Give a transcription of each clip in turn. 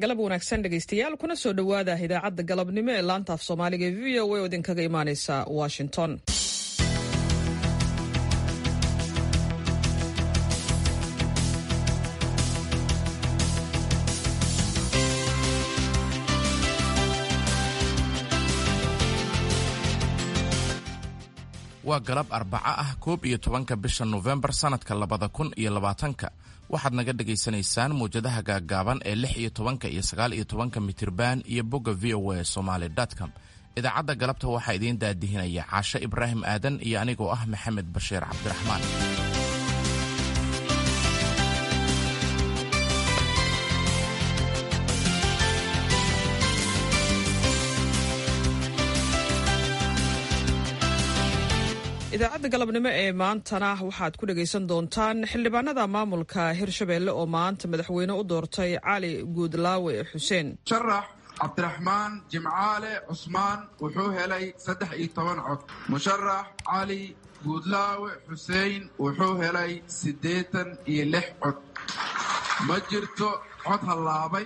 galab wanaagsan dhegaystayaal kuna soo dhowaada idaacadda galabnimo ee laanta af soomaaliga ee v o a oo idinkaga imaaneysa washington waa galab arbaco ah koob iyo tobanka bisha nofembar sannadka labada kun iyo labaatanka waxaad naga dhagaysanaysaan mawjadaha gaaggaaban ee lix iyo tobanka iyo sagaal iyo tobanka mitirban iyo bogga v o a somaly com idaacadda galabta waxaa idiin daadihinaya caashe ibraahim aadan iyo anigoo ah maxamed bashiir cabdiraxmaan idaacadda galabnimo ee maantana waxaad ku dhegaysan doontaan xildhibaanada maamulka hirshabeelle oo maanta madaxweyne u doortay cali guudlaawe xuseen sharax cabdiraxmaan jimcaale cusmaan wuxuu helay saddex iyo toban cod musharax cali guudlaawe xusein wuxuu helay siddeetan iyo lix cod ma jirto cod hallaabay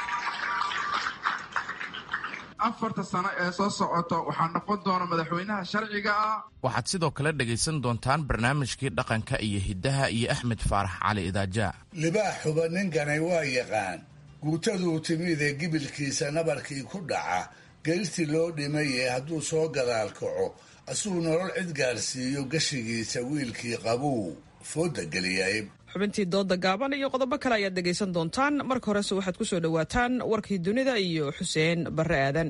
afarta sano ee soo socoto waxaa noqon doona madaxweynaha sharciga ah waxaad sidoo kale dhegaysan doontaan barnaamijkii dhaqanka iyo hiddaha iyo axmed faarax cali idaajaa libaaxuba ninkanay waa yaqaan guutaduu timidee gibilkiisa nabarkii ku dhaca gelistii loo dhimaye hadduu soo gadaal kaco asuu nolol cid gaarsiiyo gashigiisa wiilkii qabuu fooda geliyay xubintii dooda gaaban iyo qodobo kale ayaad dhegaysan doontaan marka horese waxaad ku soo dhowaataan warkii dunida iyo xuseen barre aadan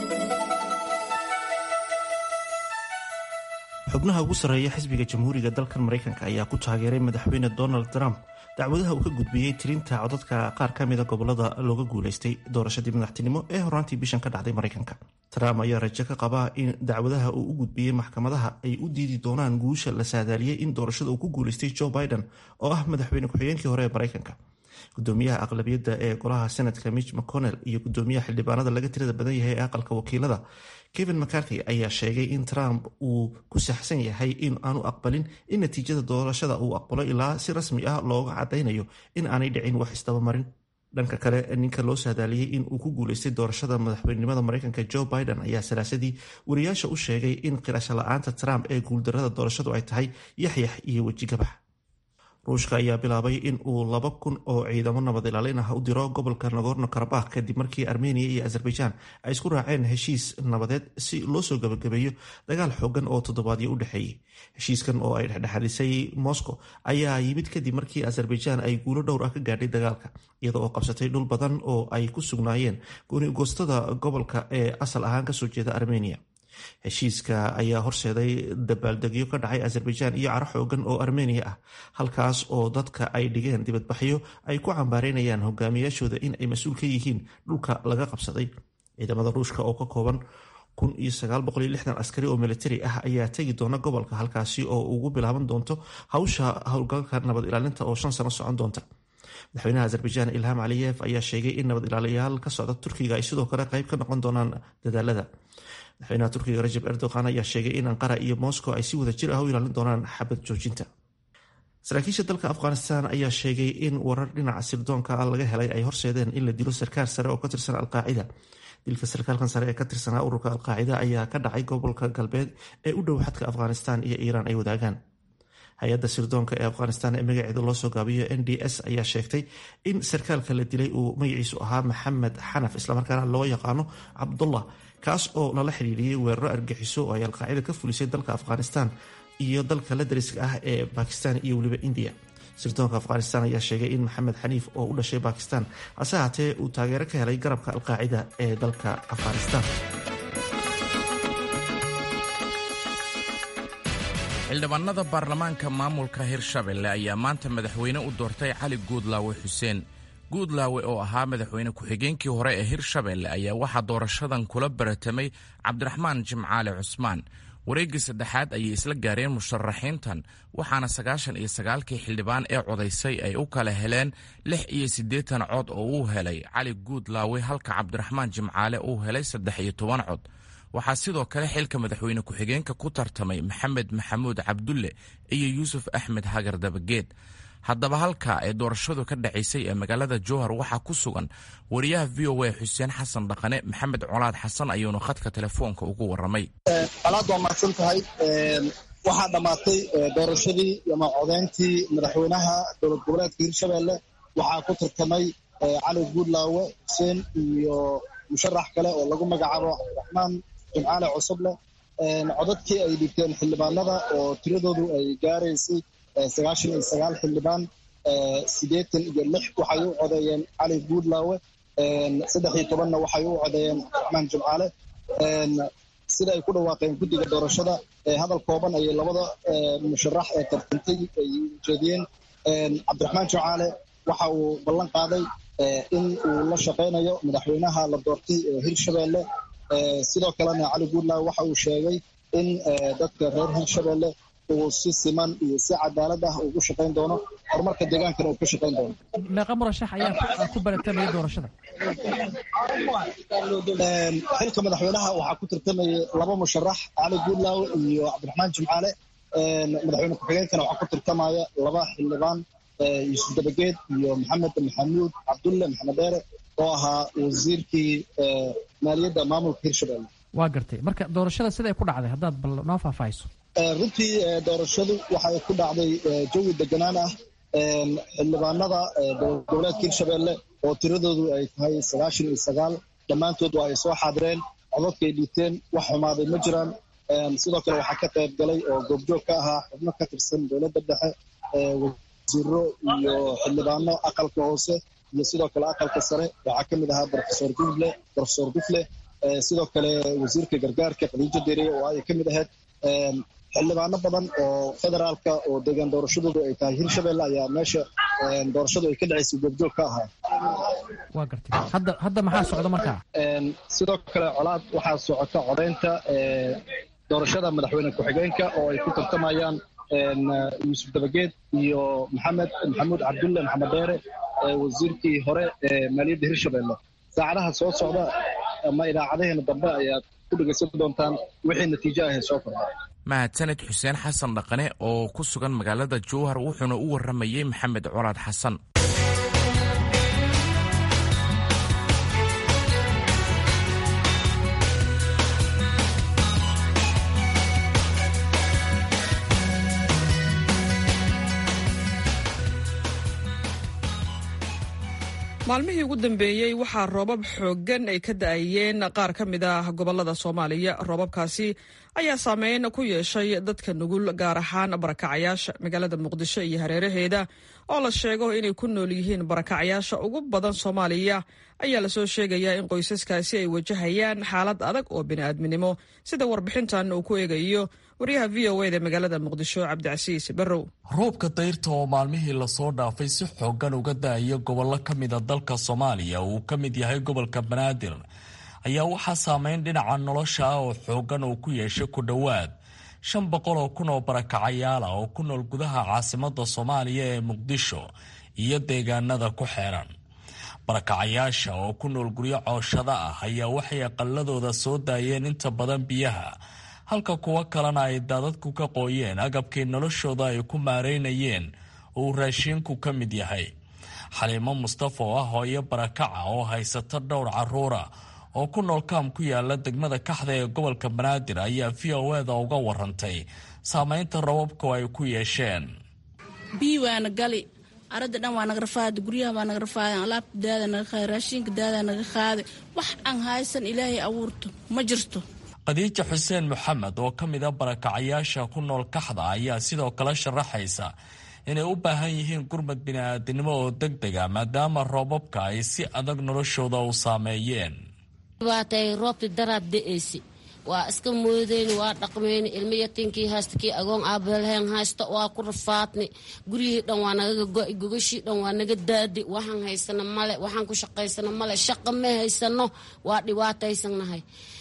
xubnaha ugu sarreeya xisbiga jamhuuriga dalkan maraykanka ayaa ku taageeray madaxweyne donald trump dacwadaha uu ka gudbiyey tirinta codadka qaar ka mida gobolada looga guulaystay doorashadii madaxtinimo ee horaantii bishan ka dhacday maraykanka trump ayaa rajo ka qabaa in dacwadaha uu u gudbiyey maxkamadaha ay u diidi doonaan guusha la saadaaliyey in doorashada uu ku guulaystay joe biden oo ah madaxweyne ku-xigeenkii hore ee maraykanka gudoomiyaha aqlabiyadda ee golaha senatka mitch mcconnell iyo gudoomiyaha xildhibaanada laga tirada badan yahay ee aqalka wakiilada kevin mccarthy ayaa sheegay in trump uu ku saxsan yahay in aanu aqbalin in natiijada doorashada uu aqbalo ilaa si rasmi ah looga cadaynayo in aanay dhicin wax isdabamarin dhanka kale ninka loo saadaaliyey in uu ku guulaystay doorashada madaxweynenimada maraykanka joe biden ayaa salaasadii wariyaasha u sheegay in qirasho la-aanta trump ee guuldarada doorashadu ay tahay yaxyax iyo wejigabax ruushka ayaa bilaabay in uu laba kun oo ciidamo nabad ilaalin ah u diro gobolka nagorno karabakh kadib markii armeniya iyo azerbaijan ay isku raaceen heshiis nabadeed si loo soo gabagabeeyo dagaal xoogan oo toddobaadyo u dhexeeyey heshiiskan oo ay dhexdhexadisay moscow ayaa yimid kadib markii azerbaijan ay guulo dhowr ah ka gaadhay dagaalka iyada oo qabsatay dhul badan oo ay ku sugnaayeen goonigoostada gobolka ee asal ahaan kasoo jeeda armeniya heshiiska ayaa horseeday dabaaldegyo ka dhacay azerbaijan iyo caro xoogan oo armeniya ah halkaas oo dadka ay dhigeen dibadbaxyo ay ku cambaareynayaan hogaamiyaashooda in ay mas-uul ka yihiin dhulka laga qabsaday ciidamada ruushka oo ka kooban askari oo militari ah ayaa tegi doona gobolka halkaasi oo ugu bilaaban doonto hawsha howlgalka nabad ilaalinta oo shan sano socon doonta madaxweynaha azerbaijan ilham caliyev ayaa sheegay in nabad ilaaliyaal ka socda turkiga ay sidoo kale qayb ka noqon doonaan dadaalada madaxweynaha turkiga rajab erdogan ayaa sheegay in anqara iyo moscow ay si wada jir ah u ilaalin doonaan xabad joojinta saraakiisha dalka afghanistan ayaa sheegay in warar dhinaca sirdoonka laga helay ay horseedeen in la dilo sarkaal sare oo ka tirsan alqaacida dilka sarkaalkan sare ee ka tirsanaa ururka alqaacida ayaa ka dhacay gobolka galbeed ee u dhow xadka afghanistan iyo iiraan ay wadaagaan hay-adda sirdoonka ee afghanistan ee magaceeda loo soo gaabiyo n d s ayaa sheegtay in sarkaalka la dilay uu magaciisu ahaa maxamed xanaf islamarkaana loo yaqaano cabdullah kaas oo lala xidhiiriyey weeraro argixiso oo ay alqaacida ka fulisay dalka afghanistan iyo dalka la dariska ah ee bakistan iyo weliba indiya sirdoonka afghanistan ayaa sheegay in maxamed xaniif oo u dhashay bakistan hase haatee uu taageero ka helay garabka alqaacida ee dalka afghanistan xildhibaanada baarlamaanka maamulka hirshabelle ayaa maanta madaxweyne u doortay cali guudlaawe xuseen guudlaawe oo ahaa madaxweyne ku-xigeenkii hore ee hirshabelle ayaa waxaa doorashadan kula baratamay cabdiraxmaan jimcaale cusmaan wareeggii saddexaad ayay isla gaareen musharaxiintan waxaana sagaashan iyo sagaalkii xildhibaan ee codaysay ay u kala heleen lix iyo siddeetan cod oo uu helay cali guudlaawe halka cabdiraxmaan jimcaale uu helay saddex iyo toban cod waxaa sidoo kale xilka madaxweyne ku-xigeenka ku tartamay maxamed maxamuud cabdulle iyo yuusuf axmed hagar dabageed haddaba halka ee doorashadu ka dhacaysay ee magaalada jowhar waxaa ku sugan wariyaha v o a xuseen xasan dhaqane maxamed colaad xasan ayuuna khadka telefoonka ugu waramay alaad waa mahadsan tahay waxaa dhammaatay doorashadii ama codeyntii madaxweynaha dowlad goboleedka hirshabelle waxaa ku tartamay cali guudlaawe xuseen iyo musharax kale oo lagu magacaabo cabdiraxmaan jimcaale cusuble codadkii ay dhigteen xildhibaanada oo tiradoodu ay gaaraysay sagaashan iyo sagaal xildhibaan siddeetan iyo lix waxay u codeeyeen cali guudlaawe saddex iyo tobanna waxay u codeeyeen cabdiraxmaan jimcaale sida ay ku dhawaaqeen guddiga doorashada hadal kooban ayay labada musharax ee tartantay ay ujeediyeen cabdiraxmaan jimcaale waxa uu ballan qaaday in uu la shaqaynayo madaxweynaha la doortay ee hirshabelle sidoo kalena cali guudlaawe waxa uu sheegay in dadka reer hirshabelle uu si siman iyo si cadaalad ah ugu shaqayn doono horumarka deegaankana uu ka shaqayn doono meeqa murashax ayaa ku baratamaya doorashada xilka madaxweynaha waxaa ku tartamayay laba musharax cali guudlaawe iyo cabdiraxmaan jimcaale madaxweyne ku-xigeenkana waxaa ku tartamaya laba xildhibaan yuusuf dabageed iyo maxamed maxamuud cabdulle maxamed dheere oo ahaa wasiirkii maaliyadda maamulka hirshabelle waa gartay marka doorashada siday ku dhacday haddaad bal noo faahfaahiso runtii doorashadu waxay ku dhacday jawi deganaan ah xildhibaanada dowlad goboleedka hirshabelle oo tiradoodu ay tahay sagaashan iyo sagaal dhammaantood waa ay soo xaadireen codadkay dhiibteen wax xumaaday ma jiraan sidoo kale waxaa ka qayb galay oo goobjoog ka ahaa xubno ka tirsan dowladda dhexe wasiiro iyo xildhibaano aqalka hoose iyo sidoo kale aqalka sare waxaa ka mid ahaa rofesor dufle rofesor dufle sidoo kale wasiirka gargaarka khadiijo dere oo ay ka mid ahayd xildhibaano badan oo federaalka oo deegaan doorashadoodu ay tahay hirshabelle ayaa meesha doorashadu ay ka dhacaysay goobjoog ka ahaa waa gartay hadda hadda maxaa socda markaa sidoo kale colaad waxaa socota codeynta doorashada madaxweyne ku-xigeenka oo ay ku tartamayaan yuusuf dabageed iyo maxamed maxamuud cabdulle maxamed dheere wasiirkii hore ee maaliyadda hirshabelle saacadaha soo socda ama idaacadaheena dambe ayaad ku dhegaysan doontaan wixii natiijo ahee soo kordha mahadsaned xuseen xasan dhaqane oo ku sugan magaalada jowhar wuxuuna u waramayey maxamed colaad xasan maalmihii ugu dambeeyey waxaa roobab xooggan ay ka da'ayeen qaar ka mid ah gobolada soomaaliya roobabkaasi ayaa saameyn ku yeeshay dadka nugul gaar ahaan barakacayaasha magaalada muqdisho iyo hareeraheeda oo la sheego inay ku nool yihiin barakacayaasha ugu badan soomaaliya ayaa lasoo sheegayaa in qoysaskaasi ay wajahayaan xaalad adag oo bini'aadminimo sida warbixintan uu ku eegayo waryaha v o eda magaalada muqdisho cabdicasiis barrow roobka dayrta oo maalmihii lasoo dhaafay si xoogan uga da-aya gobollo ka mida dalka soomaaliya uu ka mid yahay gobolka banaadir ayaa waxaa saameyn dhinaca nolosha ah oo xoogan uu ku yeeshay ku dhowaad shan boqol oo kun oo barakacayaala oo ku nool gudaha caasimada soomaaliya ee muqdisho iyo deegaanada ku xeeran barakacayaasha oo ku nool guryo cooshada ah ayaa waxay aqaladooda soo daayeen inta badan biyaha halka kuwo kalena ay daadadku ka qooyeen agabkii noloshooda ay ku maareynayeen uu raashiinku ka mid yahay xaliimo mustafa oo ah hooyo barakaca oo haysata dhowr caruura oo ku nool kaam ku yaala degmada kaxda ee gobolka banaadir ayaa v o eda uga warantay saameynta rababku ay ku yeesheen biyi waana gali arada dhan waa naga rafaada guryaha waa naga rafaada alaabta daada naga qaaday raashinka daada naga qaaday wax aan haysan ilaahay abuurto ma jirto khadiija xuseen maxamed oo ka mid a barakacayaasha ku nool kaxda ayaa sidoo kale sharaxaysa inay u baahan yihiin gurmad bini'aadinimo oo deg dega maadaama roobabka ay si adag noloshooda u saameeyeen dhibaatay roobti daraad da-aysi waa iska moodeyni waa dhaqmeyni ilmo yatiinkii haysta kii agoon aabalheen haysta waa ku rafaadni guryihii dhan waa nagaga go-i gogashii dhan waa naga daadi waxaan haysano male waxaan ku shaqaysano male shaqa ma haysano waa dhibaataysannahay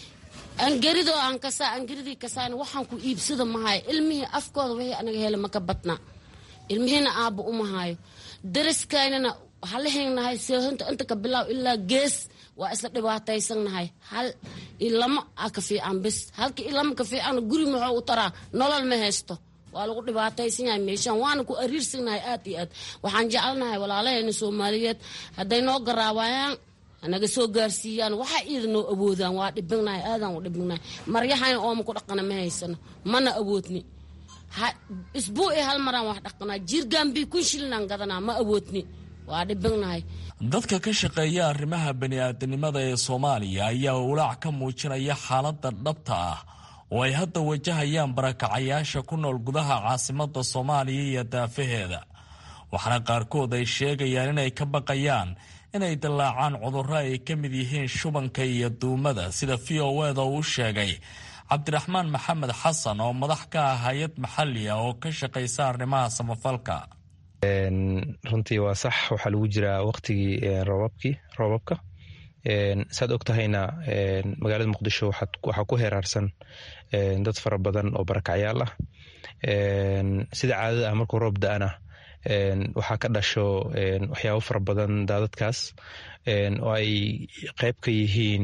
angeridoo aan kasaa angeridii kasaan waxaan ku iibsada mahayo ilmihii afkooda wixii anaga hele maka badnaa ilmihiina aabba umahaayo daraskaynana halahaynahay seehinta inta ka bilaaw ilaa gees waa isla dhibaataysannahay hal ilamo a ka fiican bis halka ilamo ka fiican guri muxuu u taraa nolol ma haysto waa lagu dhibaataysan yahay meeshaan waana ku ariirsannahay aad iyo aad waxaan jecelnahay walaalaheena soomaaliyeed hadday noo garaabayaan naga soo gaarsiiyaan waxa iida noo awoodaan waa dhibignahay aadaan u dhibignahay maryahayna ooma ku dhaqana ma haysano mana awoodni isbuuci hal maraan wax dhaqanaa jiirgaanbii kun shillinaan gadanaa ma awoodni waa dhibignahay dadka ka shaqeeya arrimaha bani-aadanimada ee soomaaliya ayaa walaac ka muujinaya xaaladda dhabta ah oo ay hadda wajahayaan barakacayaasha ku nool gudaha caasimada soomaaliya iyo daafaheeda waxaana qaarkood ay sheegayaan inay ka baqayaan inay dallaacaan cudurro ay ka mid yihiin shubanka iyo duumada sida v o eda uu sheegay cabdiraxmaan maxamed xasan oo madax ka ah hay-ad maxali ah oo ka shaqaysa arrimaha samafalka runtii waa sax waxaa lagu jiraa waqtigii roobabkii roobabka saad og tahayna magaalada muqdisho waxaa ku heeraarsan dad fara badan oo barakacyaal ah sida caadada ah markuu roob da-ana waxaa ka dhasho waxyaabo fara badan daadadkaas oo ay qeyb ka yihiin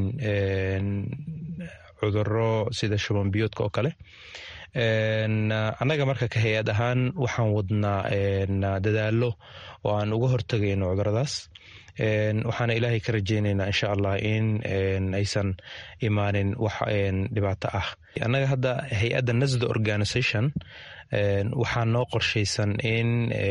cuduro sida shuban biyoodka oo kale annaga marka ka hay-ad ahaan waxaan wadnaa dadaalo oo aan uga hortagayno cuduradaas waxaana ilaahay ka rajeyneynaa insha allah in aysan imaanin wax dhibaato ah annaga hadda hay-adda nasda organisation waxaa noo qorshaysan in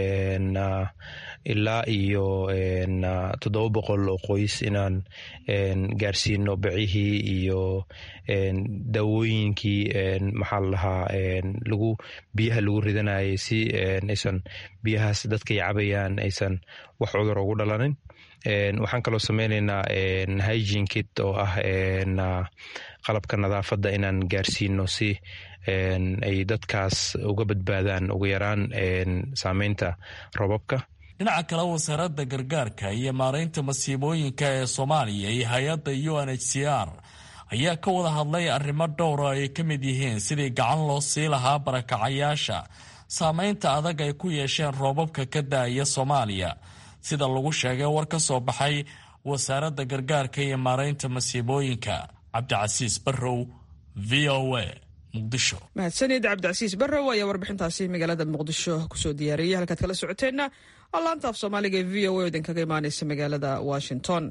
ilaa iyo toddoba boqol oo qoys inaan gaarsiino bacihii iyo daawooyinkii maxaa la dhahaa lagu biyaha lagu ridanayay si aysan biyahaas dadkay cabayaan aysan wax cudur ugu dhalanin waxaan kaloo sameyneynaa hygene kit oo ah qalabka nadaafadda inaan gaarsiino si ay dadkaas uga badbaadaan ugu yaraan saameynta roobabka dhinaca kale wasaaradda gargaarka iyo maaraynta masiibooyinka ee soomaaliya iyo hay-adda u n h c r ayaa ka wada hadlay arrimo dhowra ay ka mid yihiin sidii gacan loo sii lahaa barakacayaasha saameynta adag ay ku yeesheen roobabka ka da-aya soomaaliya sida lagu sheegay war ka soo baxay wasaaradda gargaarka iyo maaraynta masiibooyinka cabdicasiis barrow v o a muqdisho mahadsanid cabdicasiis barrow ayaa warbixintaasi magaalada muqdisho kusoo diyaariyay halkaad kala socoteenna waa laanta af soomaaliga ee v o a idinkaga imaaneysa magaalada washington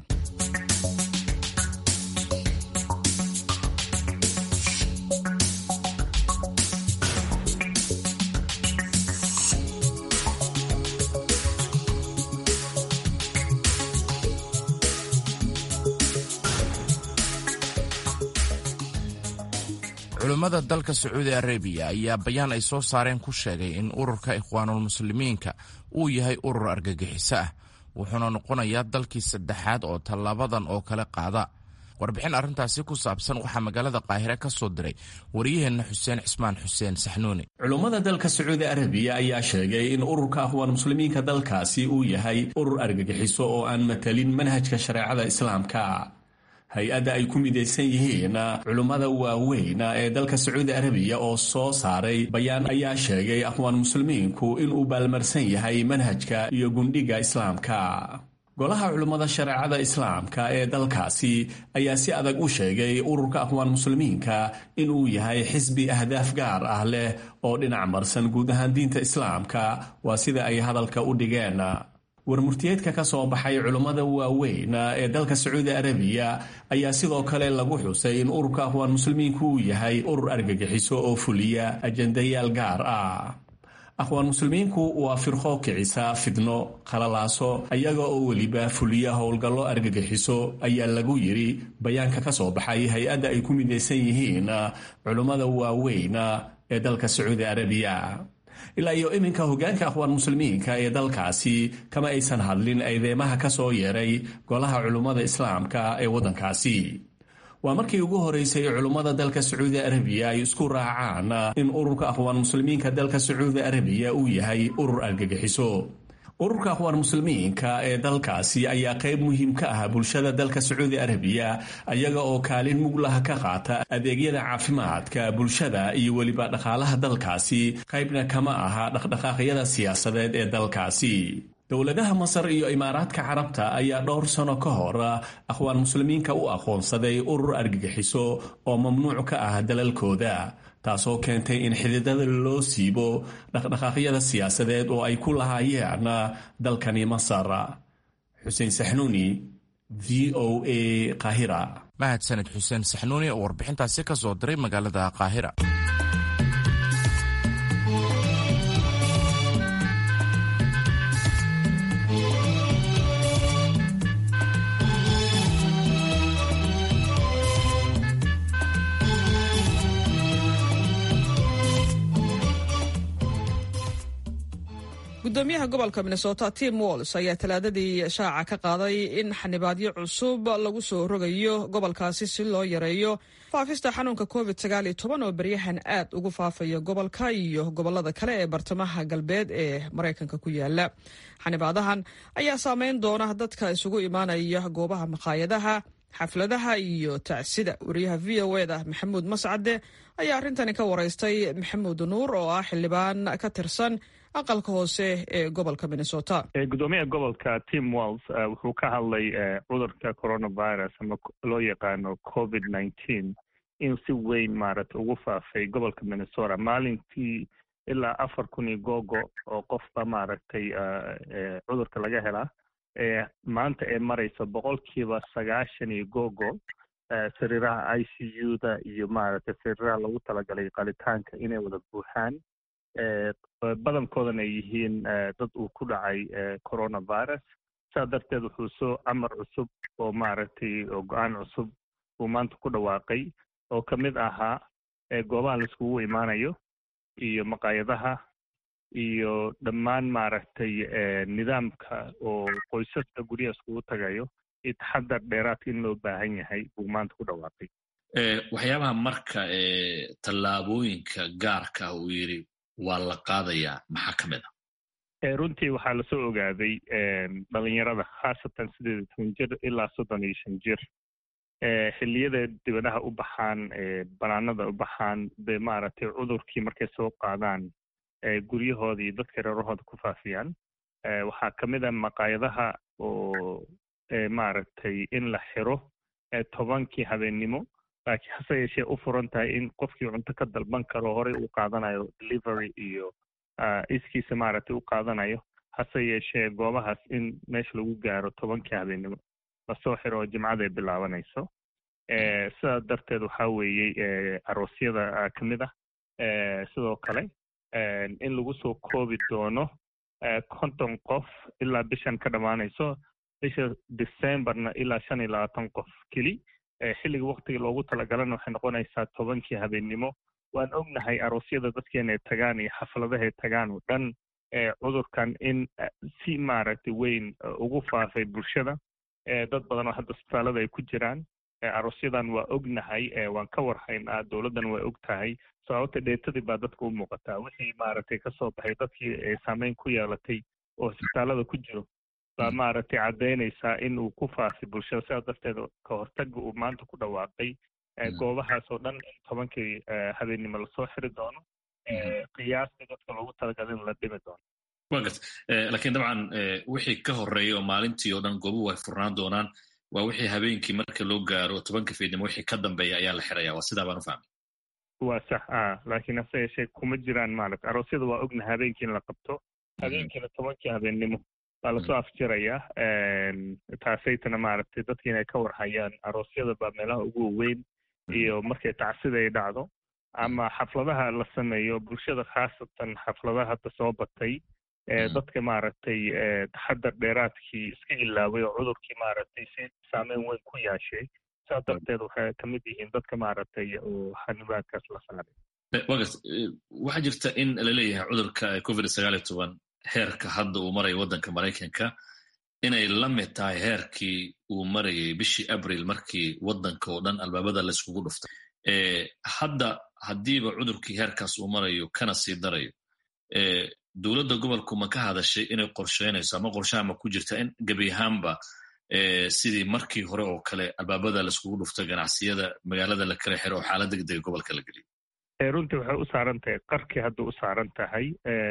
culimmada dalka sacuudi arabiya ayaa bayaan ay soo saareen ku sheegay in ururka ikhwaanulmuslimiinka uu yahay urur argagixiso ah wuxuuna noqonayaa dalkii saddexaad oo tallaabadan oo kale qaada warbixin arrintaasi ku saabsan waxaa magaalada qaahire ka soo diray wariyaheenna xuseen cismaan xuseen saxnuuni culummada dalka sacuudi arabiya ayaa sheegay in ururka akhwaan muslimiinka dalkaasi uu yahay urur argagixiso oo aan matalin manhajka shareecada islaamka hay-adda ay ku midaysan yihiin culummada waaweyn ee dalka sacuudi arabiya oo soo saaray bayaan ayaa sheegay akhwaan muslimiinku inuu baalmarsan yahay manhajka iyo gundhiga islaamka golaha culummada shareecada islaamka ee dalkaasi ayaa si adag u sheegay ururka akhwaan muslimiinka inuu yahay xisbi ahdaaf gaar ah leh oo dhinac marsan guud ahaan diinta islaamka waa sida ay hadalka u dhigeen warmurtiyeedka ka soo baxay culummada waaweyn ee dalka sacuudi arabiya ayaa sidoo kale lagu xusay in ururka akhwaan muslimiinku uu yahay urur argagixiso oo fuliya ajandayaal gaar ah akhwaan muslimiinku waa firqo kicisa fidno qalalaaso ayaga oo weliba fuliya howlgallo argagixiso ayaa lagu yidhi bayaanka ka soo baxay hay-adda ay ku midaysan yihiin culummada waaweyn ee dalka sacuudi arabiya ilaa iyo iminka hoggaanka akhwaan muslimiinka ee dalkaasi kama aysan hadlin eedeemaha ka soo yeeray golaha culummada islaamka ee waddankaasi waa markii ugu horeysay culummada dalka sacuudi arabiya ay isku raacaan in ururka akhwaan muslimiinka dalka sacuudi arabiya uu yahay urur argagixiso ururka akhwaan muslimiinka ee dalkaasi ayaa qayb muhiim ka ah bulshada dalka sacuudi arabiya ayaga oo kaalin muglaha ka qaata adeegyada caafimaadka bulshada iyo weliba dhaqaalaha dalkaasi qaybna kama aha dhaqdhaqaaqyada siyaasadeed ee dalkaasi dowladaha masar iyo imaaraadka carabta ayaa dhowr sano ka hor akhwaan muslimiinka u aqoonsaday urur argagixiso oo mamnuuc ka ah dalalkooda taasoo keentay in xididada loo siibo dhaqdhaqaaqyada siyaasadeed oo ay ku lahaayeen dalkani masar xuseen saxnuuni v o a qaahira mahadsaned xuseen saxnuuni oo warbixintaasi ka soo diray magaalada qaahira gudoomiyaha gobolka minnesota tim walls ayaa talaadadii shaaca ka qaaday in xanibaadyo cusub lagu soo rogayo gobolkaasi si loo yareeyo faafista xanuunka covid oo beryahan aad ugu faafaya gobolka iyo gobolada kale ee bartamaha galbeed ee maraykanka ku yaala xanibaadahan ayaa saameyn doona dadka isugu imaanaya goobaha makhaayadaha xafladaha iyo tacsida wariyaha v o eda maxamuud mascade ayaa arrintani ka waraystay maxamuud nuur oo ah xildhibaan ka tirsan aqalka hoose ee gobolka minnesota gudoomiyaha gobolka tim walls wuxuu ka hadlay cudurka coronavirus ama loo yaqaano covid nineteen in si weyn maaragtay ugu faafay gobolka minnesota maalintii ilaa afar kun iyo googo oo qofba maaragtay cudurka laga helaa maanta ee maraysa boqolkiiba sagaashan iyo googo sariiraha i c u da iyo maaragtay sariiraha lagu talagalay qalitaanka inay wada buuxaan badankoodana ay yihiin dad uu ku dhacay coronavirus saa darteed wuxuu soo camar cusub oo maaragtay oo go-aan cusub uu maanta ku dhawaaqay oo ka mid ahaa goobaha laiskugu imaanayo iyo maqaayadaha iyo dhammaan maaragtay nidaamka oo qoysaska guryaha iskugu tagayo iyo taxadar dheeraadka in loo baahan yahay buu maanta ku dhawaaqay waxyaabaha marka tallaabooyinka gaarka ah uu yidhi waa la qaadayaa maxaa ka mid ah runtii waxaa lasoo ogaaday dhalinyarada khaasatan sideed iyo toban jir ilaa soddon iyo shan jir xilliyada dibadaha u baxaan banaanada u baxaan de maaragtay cudurkii markay soo qaadaan guryahooda iyo dadka reerahooda ku faafiyaan waxaa ka mid ah maqaayadaha oo maaragtay in la xiro tobankii habeennimo laakiin hase yeeshee u furan tahay in qofkii cunto ka dalban karo horey uu qaadanayo delivery iyo iskiisa maaragtay u qaadanayo hase yeeshee goobahaas in meesha lagu gaaro tobankii habeennimo lasoo xiro oo jimcada ay bilaabanayso sidaas darteed waxaa weeyey aroosyada ka mid ah sidoo kale in lagu soo koobi doono konton qof ilaa bishan ka dhammaanayso bisha decemberna ilaa shan iyo labaatan qof keli xilliga waktiga loogu talagalana waxay noqonaysaa tobankii habeennimo waan ognahay aroosyada dadkeena ay tagaan iyo xafladaha ay tagaan oo dhan cudurkan in si maaragtay weyn ugu faafay bulshada dad badan oo hadda isbitaalada ay ku jiraan aroosyadan waa ognahay waan ka warhaynaa dowladdan waa og tahay sababta dheetadii baa dadka u muuqataa wixii maaragtay kasoo baxay dadkii saameyn ku yeelatay oo isbitaalada ku jiro baa maaragtay caddaynaysaa in uu ku faafay bulshada sidaas darteed ka hortaga uu maanta ku dhawaaqay goobahaas oo dhan in tobankii habeennimo lasoo xiri doono qiyaastii dadka loogu talagalay in la dhimi doono wa gart laakiin dabcan wixii ka horeeya oo maalintii oo dhan goobuhu ay furnaan doonaan waa wixii habeenkii marka loo gaaro tobanka fiidnimo wixii ka dambeeya ayaa la xiraya waa sidaa baan u fahmay waa sax a laakiin hase yeeshee kuma jiraan maaragta aroosyada waa ogna habeenkii in la qabto habeenkiina tobankii habeennimo baa lasoo afjirayaa taasaytana maaragtay dadki inay ka warhayaan aroosyada baa meelaha ugu waweyn iyo markay tacsida ay dhacdo ama xafladaha la sameeyo bulshada khaasatan xafladaha hadda soo batay dadka maaragtay taxadar dheeraadkii iska ilaaway oo cudurkii maaragtay si saameyn weyn ku yeeshay saas darteed waxay ka mid yihiin dadka maaragtay oo xanibaadkaas la saaray wagart waxaa jirta in laleeyahay cudurka covid sagaal iyo toban heerka hadda uu marayo waddanka maraykanka inay la mid tahay heerkii uu marayay bishii abril markii waddanka oo dhan albaabada layskugu dhuftay hadda haddiiba cudurkii heerkaas uu marayo kana sii darayo dowladda gobolku ma ka hadashay inay qorsheynayso ama qorshaha ma ku jirta in gebi ahaanba sidii markii hore oo kale albaabada laiskugu dhufto ganacsiyada magaalada la kala xiro oo xaalad degdega gobolka la geliyo runtii waxay u saaran tahay qarkii hadda u saaran tahay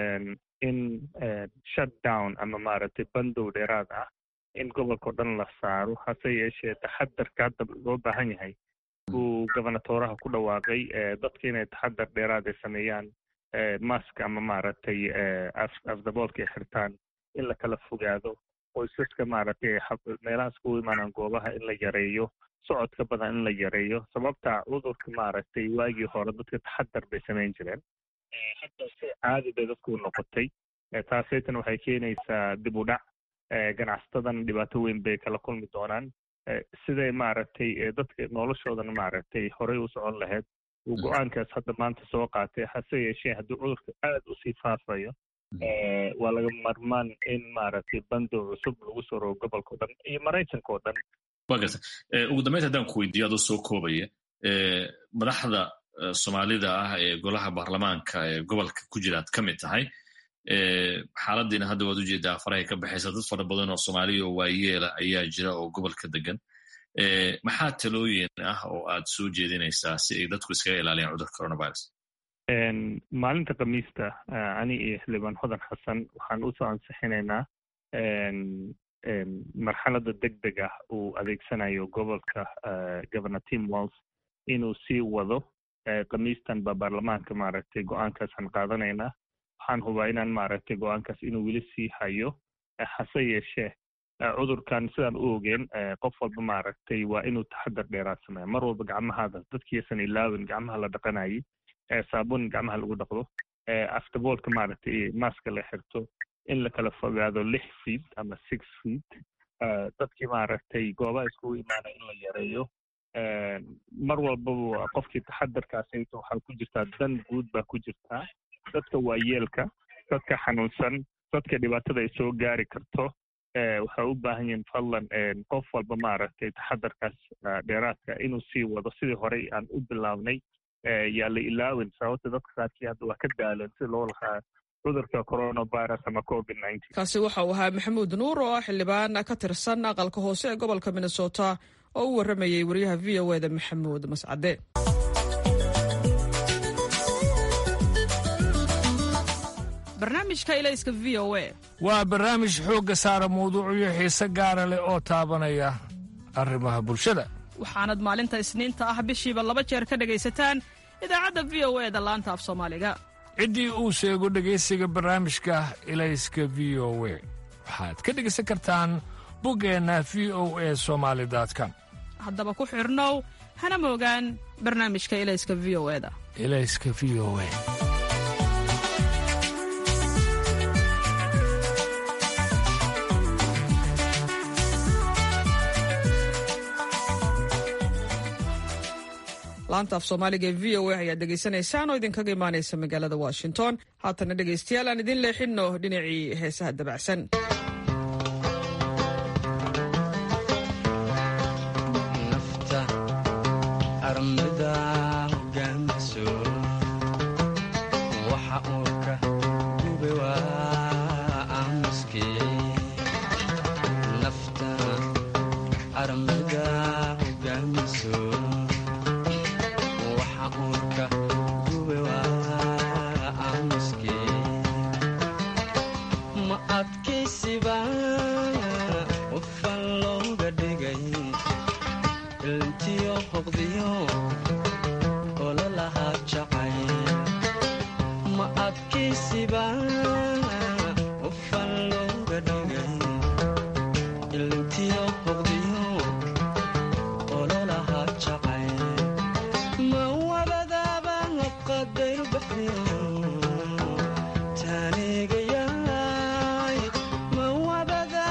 in shutdown ama maaragtay bandow dheeraad ah in gobolka o dhan la saaro hase yeeshee taxadarka hadda loo baahan yahay uu gobernatoraha ku dhawaaqay dadka inay taxadar dheeraad ay sameeyaan mask ama maaragtay afdaboolka ay xirtaan in la kala fogaado qoysaska maaragtay meelahaas ku imaanaan goobaha in la yareeyo socodka badan in la yareeyo sababta cudurka maaragtay waagii hore dadka taxadar bay samayn jireen hadda si caadi bay dadku noqotay taasaytan waxay keenaysaa dib u dhac ganacsatadan dhibaato weyn bay kala kulmi doonaan siday maaragtay dadka noloshoodana maaragtay horey u socon lahayd uu go-aankaas hadda maanta soo qaatay hase yeeshee haddii cudurka aad usii faafayo waa laga marmaan in maaragtay bandow cusub lagu soo rogo gobolka o dhan iyo maraykanka oo dhan wa garta ugu dambeynta haddaan ku weydiiyo adoo soo koobaya madaxda soomaalida ah ee golaha baarlamaanka ee gobolka ku jira ad ka mid tahay xaaladiina hadda waad ujeedaa farahay ka baxaysa dad fara badan oo soomaaliya oo waayeela ayaa jira oo gobolka degan maxaa talooyin ah oo aad soo jeedinaysaa si ay dadku iskaga ilaaliyaan cudurka coronavirus maalinta khamiista ani iyo xildhibaan hodan xasan waxaan usoo ansixinaynaa marxalada deg deg ah uu adeegsanayo gobolka governor tim walls inuu sii wado khamiistan ba baarlamaanka maaragtay go-aankaasaan qaadanaynaa waxaan hubaa inaan maaragtay go-aankaas inuu weli sii hayo hase yeeshee cudurkan sidaan u ogeen qof walba maaragtay waa inuu taxadar dheeraad sameeya mar walba gacmahaada dadkiisan ilaawin gacmaha la dhaqanayay saabuun gacmaha lagu dhaqdo aftaboolka maaragtay maska la xirto in la kala fogaado lix feet ama six feet dadkii maaragtay goobaha iskugu imaana in la yareeyo mar walbaba qofkii taxadarkaasayto waxaa ku jirtaa dan guud baa ku jirtaa dadka waayeelka dadka xanuunsan dadka dhibaatada ay soo gaari karto waxay u baahan yihiin fadlan qof walba maaragtay taxadarkaas dheeraadka inuu sii wado sidii horey aan u bilaabnay yaa la ilaawin sababta dadka qaarkii hadda waa ka daalan si loo lahaa cudurka coronavirus ama covid kaasi waxa uu ahaa maxamuud nuur oo ah xildhibaan ka tirsan aqalka hoose ee gobolka minnesota oo u warramayey wariyaha v o eda maxamuud mascade barnaamijka ilayska v o e waa barnaamij xoogga saara mawduucyo xiise gaara leh oo taabanaya arrimaha bulshada waxaanad maalinta isniinta ah bishiiba laba jeer ka dhegaysataan idaacadda v o e da laanta af soomaaliga ciddii uu sheego dhegaysiga barnaamijka ilayska v o we waxaad ka dhegaysan kartaan buggeenna v o e somaali com haddaba ku xidhnow hana moogaan barnaamijka ilayska v o e da ilayska v o e laanta af soomaaliga ee v o a ayaad dhegaysanaysaan oo idinkaga imaanaysa magaalada washington haatana dhegaystayaal aan idin leexinno dhinacii heesaha dabacsan Taniga yaay ma wabada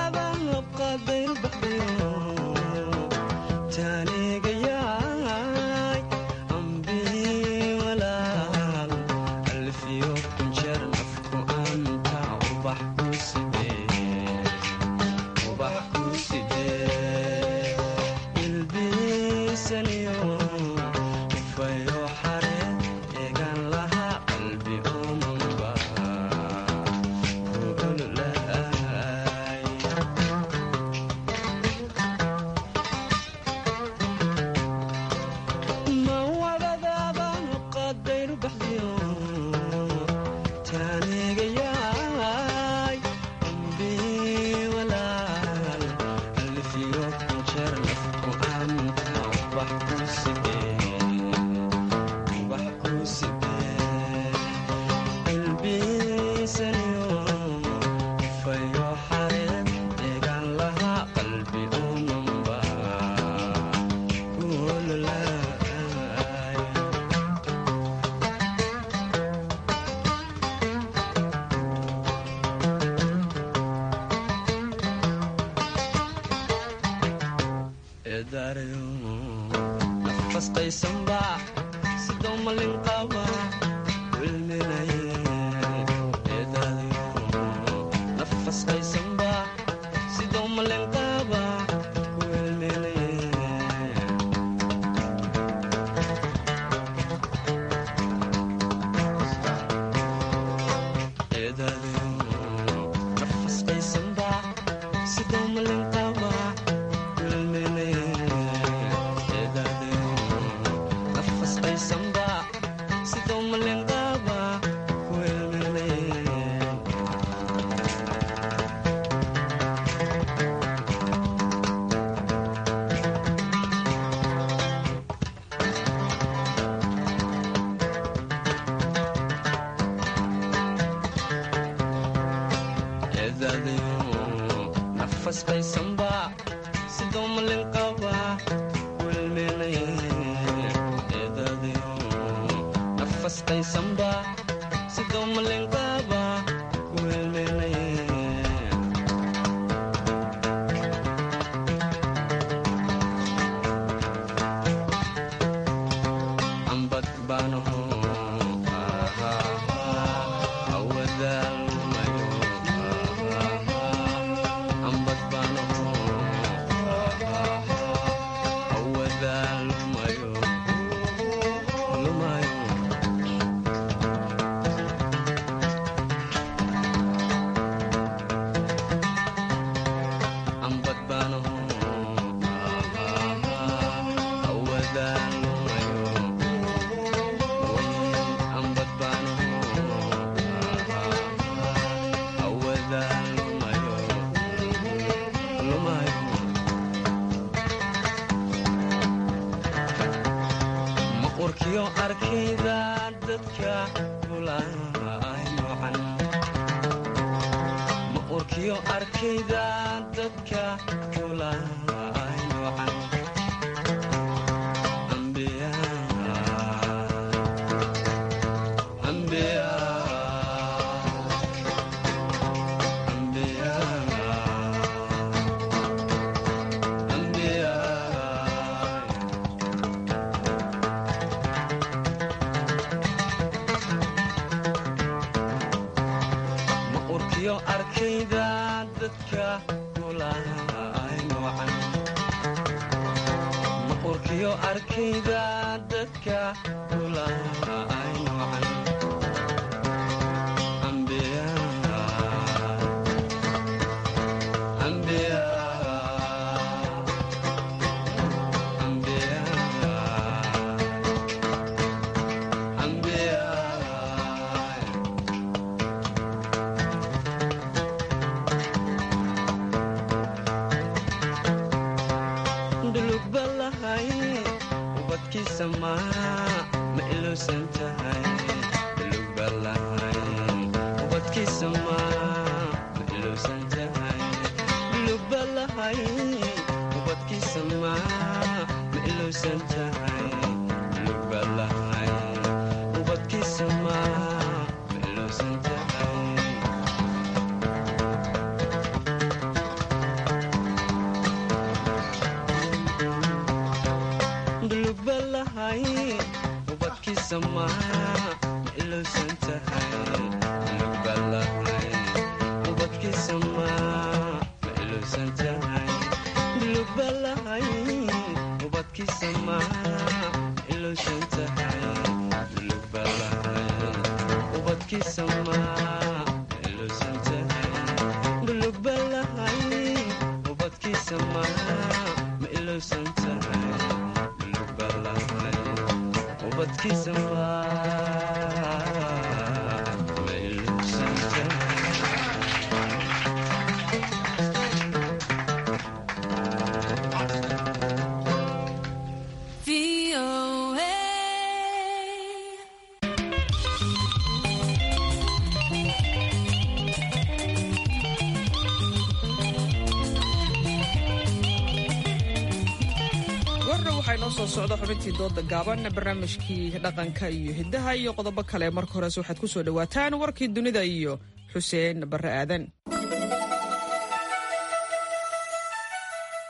soo socda xubintii dooda gaaban barnaamijkii dhaqanka iyo hiddaha iyo qodobo kale marka hores waxaad ku soo dhowaataan warkii dunida iyo xuseen barre aadan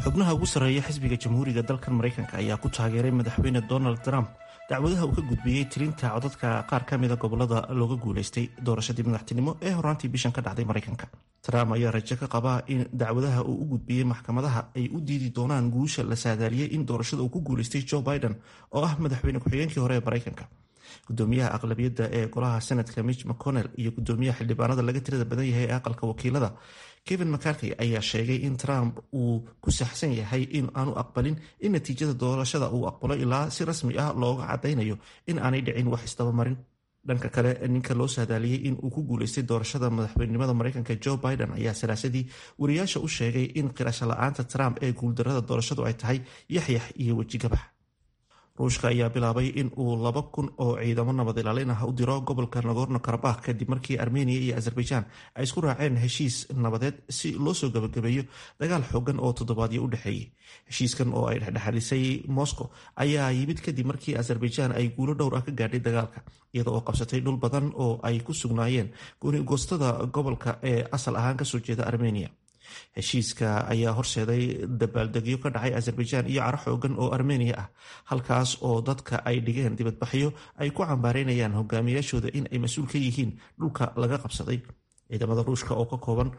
xubnaha ugu sarreeya xisbiga jamhuuriga dalkan maraykanka ayaa ku taageeray madaxweyne donald trump dacwadaha uu ka gudbiyey tirinta codadka qaar ka mida gobolada looga guulaystay doorashadii madaxtinimo ee horaantii bishan ka dhacday maraykanka trump ayaa rajo ka qabaa in dacwadaha uu u gudbiyey maxkamadaha ay u diidi doonaan guusha la saadaaliyey in doorashada uu ku guulaystay joe biden oo ah madaxweyne ku-xigeenkii hore ee maraykanka gudoomiyaha aqlabiyadda ee golaha senatka mitch mcconnell iyo gudoomiyaha xildhibaanada laga tirada badan yahay ee aqalka wakiilada kevin mcarkey ayaa sheegay in trump uu ku saxsan yahay in aanu aqbalin in natiijada doorashada uu aqbalo ilaa si rasmi ah looga cadaynayo in aanay dhicin wax isdabamarin dhanka kale ninka loo saadaaliyey in uu ku guulaystay doorashada madaxweynenimada maraykanka joe biden ayaa salaasadii wariyaasha u sheegay in qirasho la-aanta trump ee guuldarada doorashadu ay tahay yaxyax iyo wejigabax ruushka ayaa bilaabay in uu laba kun oo ciidamo nabad ilaalin ah u diro gobolka nagorno karabakh kadib markii armeniya iyo azerbaijan ay isku raaceen heshiis nabadeed si loo soo gabagabeeyo dagaal xoogan oo toddobaadyo u dhexeeyey heshiiskan oo ay dhexdhexalisay moscow ayaa yimid kadib markii azerbaijan ay guulo dhowr ah ka gaadhay dagaalka iyada oo qabsatay dhul badan oo ay ku sugnaayeen goostada gobolka ee asal ahaan kasoo jeeda armeniya heshiiska ayaa horseeday dabaaldegyo ka dhacay azerbaijan iyo caro xoogan oo armeniya ah halkaas oo dadka ay dhigeen dibadbaxyo ay ku cambaareynayaan hogaamiyaashooda in ay mas-uul ka yihiin dhulka laga qabsaday ciidamada ruushka oo ka kooban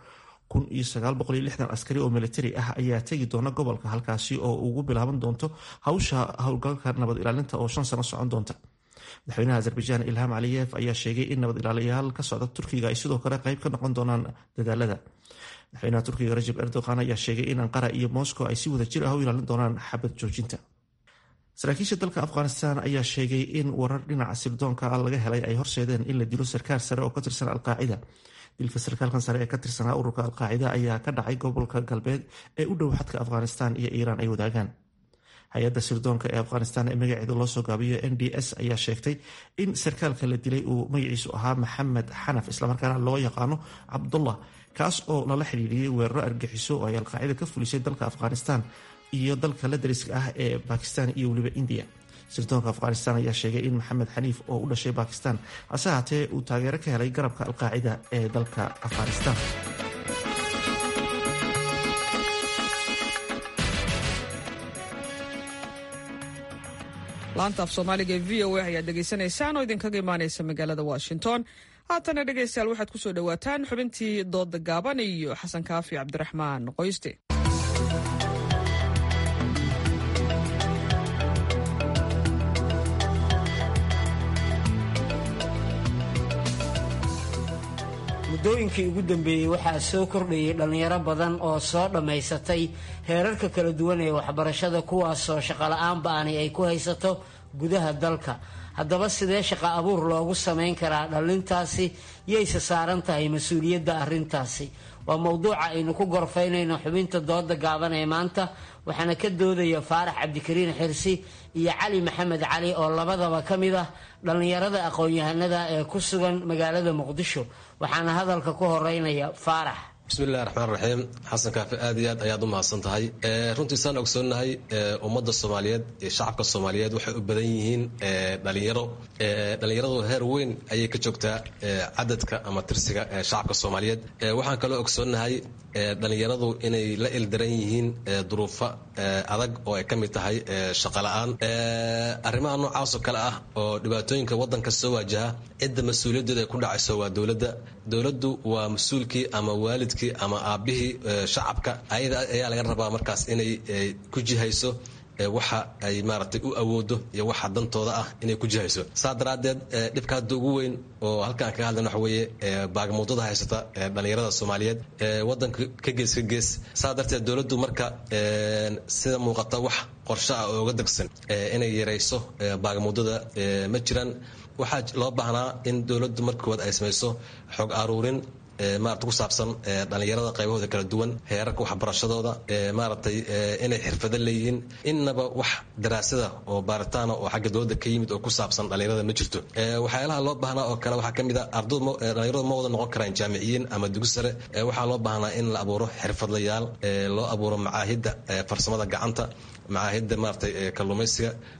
askari oo militari ah ayaa tegi doona gobolka halkaasi oo ugu bilaaban doonto hawsha howlgalka nabad ilaalinta oo shan sano socon doonta madaxweynaha azerbaijan ilham caliyev ayaa sheegay in nabad ilaaliyaal ka socda turkiga ay sidoo kale qayb ka noqon doonaan dadaalada madaxweynaha turkiga rajab erdogan ayaa sheegay in anqara iyo moscow ay si wada jir ah u ilaalin doonaan xabad joojinta saraakiisha dalka afghanistan ayaa sheegay in warar dhinaca sirdoonka laga helay ay horseedeen in la dilo sarkaal sare oo ka tirsan alqaacida dilka sarkaalkan sare ee ka tirsanaa ururka alqaacida ayaa ka dhacay gobolka galbeed ee u dhow xadka afghanistan iyo iiraan ay wadaagaan hay-adda sirdoonka ee afghanistan ee magaceeda loo soo gaabiyo n d s ayaa sheegtay in sarkaalka la dilay uu magaciisu ahaa maxamed xanaf islamarkaana loo yaqaano cabdullah kaas oo lala xidhiiriyey weeraro argixiso oo ay alqaacida ka fulisay dalka afghanistan iyo dalka la dariska ah ee bakistan iyo weliba indiya sirdoonka afghanistan ayaa sheegay in maxamed xaniif oo u dhashay bakistan hase haatee uu taageero ka helay garabka alqaacida ee dalka afghanistan laanta af soomaaliga ee v o a ayaad dhegaysanaysaan oo idinkaga imaanaysa magaalada washington haatana dhegaystayaal waxaad ku soo dhowaataan xubintii dooda gaaban iyo xasan kaafi cabdiraxmaan qoyste muddooyinkii ugu dambeeyey waxaa soo kordhayay dhallinyaro badan oo soo dhammaysatay heerarka kala duwan ee waxbarashada kuwaasoo shaqola'aan ba'ani ay ku haysato gudaha dalka haddaba sidee shaqo abuur loogu samayn karaa dhallintaasi yayse saaran tahay mas-uuliyadda arrintaasi waa mowduuca aynu ku gorfaynayno xubinta dooda gaaban ee maanta waxaana ka doodaya faarax cabdikariin xirsi iyo cali maxamed cali oo labadaba ka mid ah dhallinyarada aqoon-yahanada ee ku sugan magaalada muqdisho waxaana hadalka ku horeynaya faarax bismillahi raxmaan raxiim xasan kaafi aad iyo aad ayaad u mahadsan tahay runtii saan ogsoonnahay ummadda soomaaliyeed iyo shacabka soomaaliyeed waxay u badan yihiin dhalinyaro dhalinyaradu heer weyn ayay ka joogtaa cadadka ama tirsiga shacabka soomaaliyeed waxaan kaloo ogsoonnahay dhalinyaradu inay la ildaran yihiin duruufo adag oo ay ka mid tahay shaqola'aan arrimaha noocaasoo kale ah oo dhibaatooyinka waddanka soo waajaha cidda mas-uuliyaddeeda ay ku dhacayso waa dowladda dowladdu waa mas-uulkii ama waalidkii ama aabbihii shacabka ayada ayaa laga rabaa markaas inay ku jihayso waxa ay maaragtay u awoodo iyo waxa dantooda ah inay ku jihayso saa daraaddeed dhibka hadda ugu weyn oo halkaan kaga hadlan waxa weeye baagamuudada haysata dhalinyarada soomaaliyeed waddanka ka gees ka gees saa darteed dowladdu marka sida muuqata wax qorshe ah oo uga degsan inay yarayso baagamuudada ma jiraan waxaa loo baahnaa in dowladdu marka koowaad ay samayso xog aruurin maarata ku saabsan dhalinyarada qaybahooda kala duwan heerarka waxbarashadooda maaragtay inay xirfado leeyihiin innaba wax daraasada oo baaritaana oo xagga dowladda ka yimid oo ku saabsan dhalinyarada ma jirto waxyaalaha loo baahnaa oo kale waxaa ka mid a ardadhalinyaradu ma wada noqon karaan jaamiciyiin ama dugi sare waxaa loo baahnaa in la abuuro xirfadlayaal loo abuuro macaahidda farsamada gacanta macaahidda maaragtay kalluumaysiga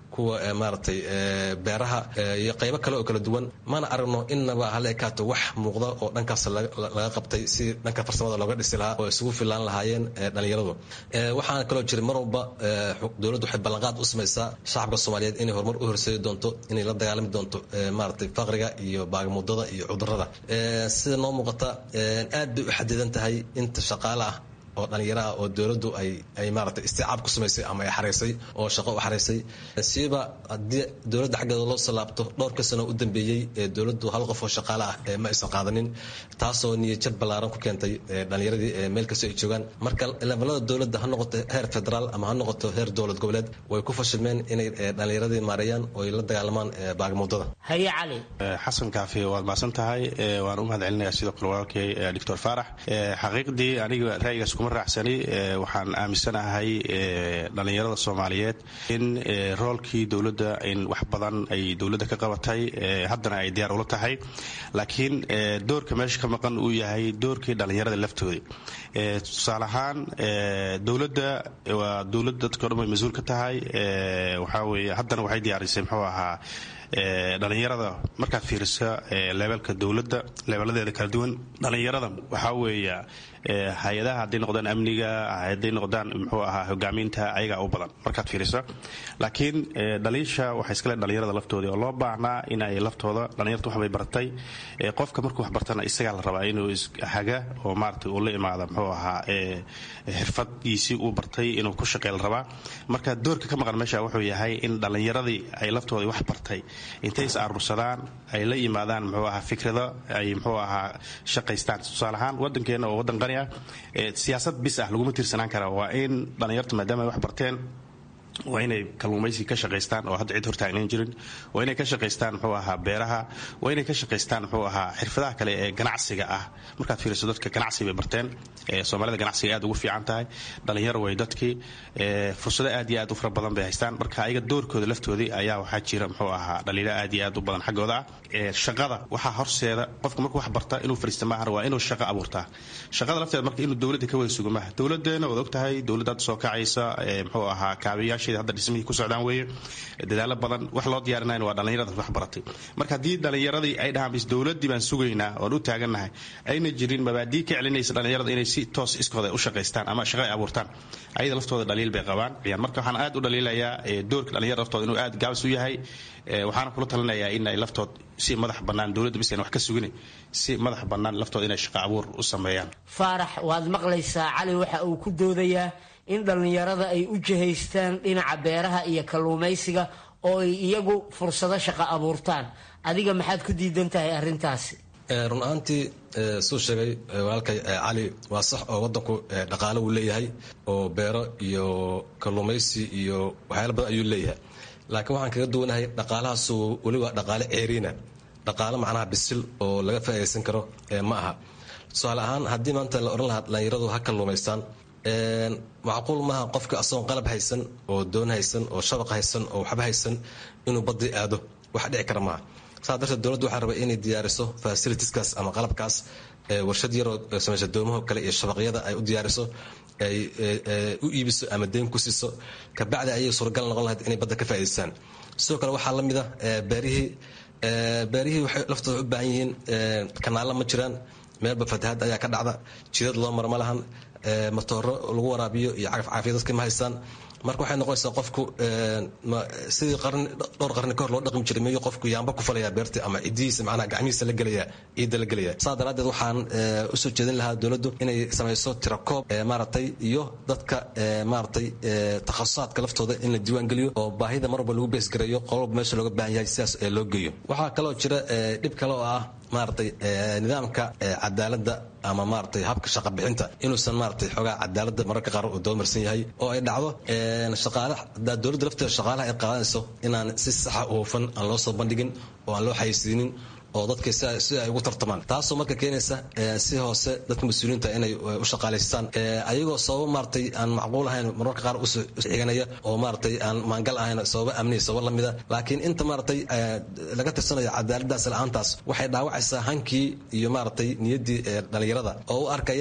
kuwa maaragtay beeraha iyo qaybo kale oo kala duwan mana aragno innaba hala ekaato wax muuqda oo dhankaas laga qabtay si dhanka farsamada looga dhisi lahaa oo isugu filaan lahaayeen dhalinyaradu waxaana kaloo jira mar walba dowladdu waxay ballanqaad u samaysaa shacabka soomaaliyeed inay horumar u horseedi doonto inay la dagaalami doonto maaragtay faqriga iyo baagmudada iyo cudurada sida noo muuqata aad bay u xadidan tahay inta shaqaale ah oo dhalinyaro ah oo dowladdu ay ay maaragtay isticaab ku samaysay ama ay xaraysay oo shaqo u xaraysay siiba haddii dowladda xaggeeda loo salaabto dhowrka sano u dambeeyey ee dowladdu hal qof oo shaqaale ah ee ma aysan qaadanin taasoo niyadjab ballaaran ku keentay dhalinyaradii meel kasta ay joogaan marka levelada dowladda ha noqoto heer federaal ama ha noqoto heer dowlad goboleed way ku fashilmeen inay dhalinyaradii maareeyaan oo ay la dagaalamaan baagmudada haye cali xasan kaafi waad mahadsan tahay waan u mahad celinayaa sidoo kale walaalkay doctor faarax xaqiiqdii aniga ra'yigaas kuma raacsani waxaan aaminsanahay dhalinyarada soomaaliyeed in roolkii dowladda in wax badan ay dowladda ka qabatay haddana ay diyaar ula tahay laakiin doorka meesha ka maqan uu yahay doorkii dhalinyarada laftoodii tusaale ahaan dowladda waa dowlad dadka o dhan way mas-uul ka tahay waxaa weeye haddana waxay diyaarisay muxuu ahaa dhalinyarada markaad fiiriso leebelka dowladda leebeladeeda kala duwan dhalinyarada waxaa weeya hay-adaha hadday noqdaan amniga hadday noqdaan muxuu ahaa hogaamiinta ayagaa u badan markaad fiiriso laakiin dhaliisha waxay iskale dhalinyarada laftoodii oo loo baahnaa in ay laftooda dhalinyarta waxbay bartay qofka markuu wax bartana isagaa la rabaa inuu haga oo maarata uu la imaada muxuu ahaa xirfadiisii uu bartay inuu ku shaqey la rabaa marka doorka ka maqan meesha wuxuu yahay in dhalinyaradii ay laftoodii wax bartay intay is aruursadaan ay la yimaadaan muxuu ahaa fikrado ay muxuu ahaa shaqaystaan tusaale ahaan wadankeena oo wadan qani ah siyaasad bis ah laguma tiirsanaan kara waa in dhalinyarta maadaama ay wax barteen waa inay kalluumaysi ka shaqaystaan oo hadda cid hortaagnan jirin waa inay ka shaqaystaan muxuu ahaa beeraha waa inay ka shaqaystaan muxuu ahaa xirfadaha kale ee ganacsiga ah markaad fiiriso dadka ganacsi bay barteen soomaalida ganacsiga aad ugu fiican tahay dhalinyaro way dadkii fursado aad iyo aad u fara badan bay haystaan marka ayaga doorkooda laftoodii ayaa waxaa jira muxuu ahaa dhaliilo aad iyo aad u badan xaggooda ah shaqada waxaa horseeda qofka markuu wax barta inuu fariista maahan waa inuu shaqo abuurtaa shaqada lafteeda marka inuu dowladda ka wada sugo maaha dowladeena waad ogtahay dowladda hadda soo kacaysa muxuu ahaa kaabiyaasha hadda dhismihii ku socdaan weeye dadaalo badan wax loo diyaarinayn waa dhallinyarada wax baratay marka haddii dhallinyaradii ay dhahaan bis dowladdii baan sugaynaa oon u taagannahay ayna jirin mabaadii ka celinaysa dhallinyarada inay si toos iskooda u shaqaystaan ama shaqo ay abuurtaan ayada laftooda dhaliil bay qabaan marka waxaan aad u dhaliilayaa doorka dhallinyarada laftooda inuu aad gaabis u yahay waxaana kula talinayaa in ay laftood si madax bannaan dowladda bis wax ka sugin si madax bannaan laftooda inay shaqo abuur u sameeyaan faarax waad maqlaysaa cali waxa uu ku doodayaa in dhallinyarada ay u jihaystaan dhinaca beeraha iyo kalluumaysiga oo ay iyagu fursado shaqo abuurtaan adiga maxaad ku diidan tahay arrintaasi run ahaantii suu sheegay walaalkay cali waa sax oo wadanku dhaqaale uu leeyahay oo beero iyo kalluumaysi iyo waxyaala badan ayuu leeyahay laakiin waxaan kaga duwanahay dhaqaalahaasu weli waa dhaqaale ceeriina dhaqaale macnaha bisil oo laga faa'iidaysan karo ma aha tusaale ahaan haddii maanta la odhan lahaa dhallinyaradu ha kalluumaystaan macquul maaha qofka asagoon qalab haysan oo doon haysan oo shabaq haysan oo waxba haysan inuu badii aado wax dhici kara maaha saa darteed dowladdu waxaa rabay inay diyaariso fasilitiskaas ama qalabkaas warshad yaroo samaysa doomaho kale iyo shabaqyada ay u diyaariso ay u iibiso ama deyn ku siiso kabacdi ayay suuragal noqon lahayd inay badda ka faa'idaystaan sidoo kale waxaa la mida beerihii beerihii waxay laftooda u baahan yihiin kanaalla ma jiraan meelba fatahaad ayaa ka dhacda jidad loo mara ma lahan matooro lagu waraabiyo iyo cagaf caafiya dadka ma haystaan marka waxay noqonaysaa qofku sidii qarni dhowr qarni ka hor loo dhaqmi jiray miyuu qofku yaamba ku falaya beerta ama cidihiisa macnaha gacmihiisa la gelaya ciidda la gelaya saa daraaddeed waxaan usoo jeedin lahaa dowladdu inay samayso tirakoob maaragtay iyo dadka maaragtay takhasusaadka laftooda in la diiwaan geliyo oo baahida mar walba lagu beesgareeyo qololba meesha looga baahan yahay sidaas loo geeyo waxaa kaloo jira dhib kale oo ah maaragtay nidaamka cadaaladda ama maaragtay habka shaqa bixinta inuusan maaragtay xoogaa cadaaladda mararka qaar uu doomarsan yahay oo ay dhacdo shaqaale hadaa dowladda lafteeda shaqaalaha ay qaadanayso inaan si saxa u hufan aan loo soo bandhigin oo aan loo xayeysiinin oo dadka si ay ugu tartamaan taasoo marka keenaysa si hoose dadka mas-uuliyiinta inay u shaqaalaystaan ayagoo sababo maaragtay aan macquul ahayn mararka qaar usoo xiganaya oo maaragtay aan maangal ahayn sababo amniya sababo lamida laakiin inta maaragtay laga tirsanayo cadaaladaas la-aantaas waxay dhaawacaysaa hankii iyo maaragtay niyaddii dhalinyarada oo u arkaya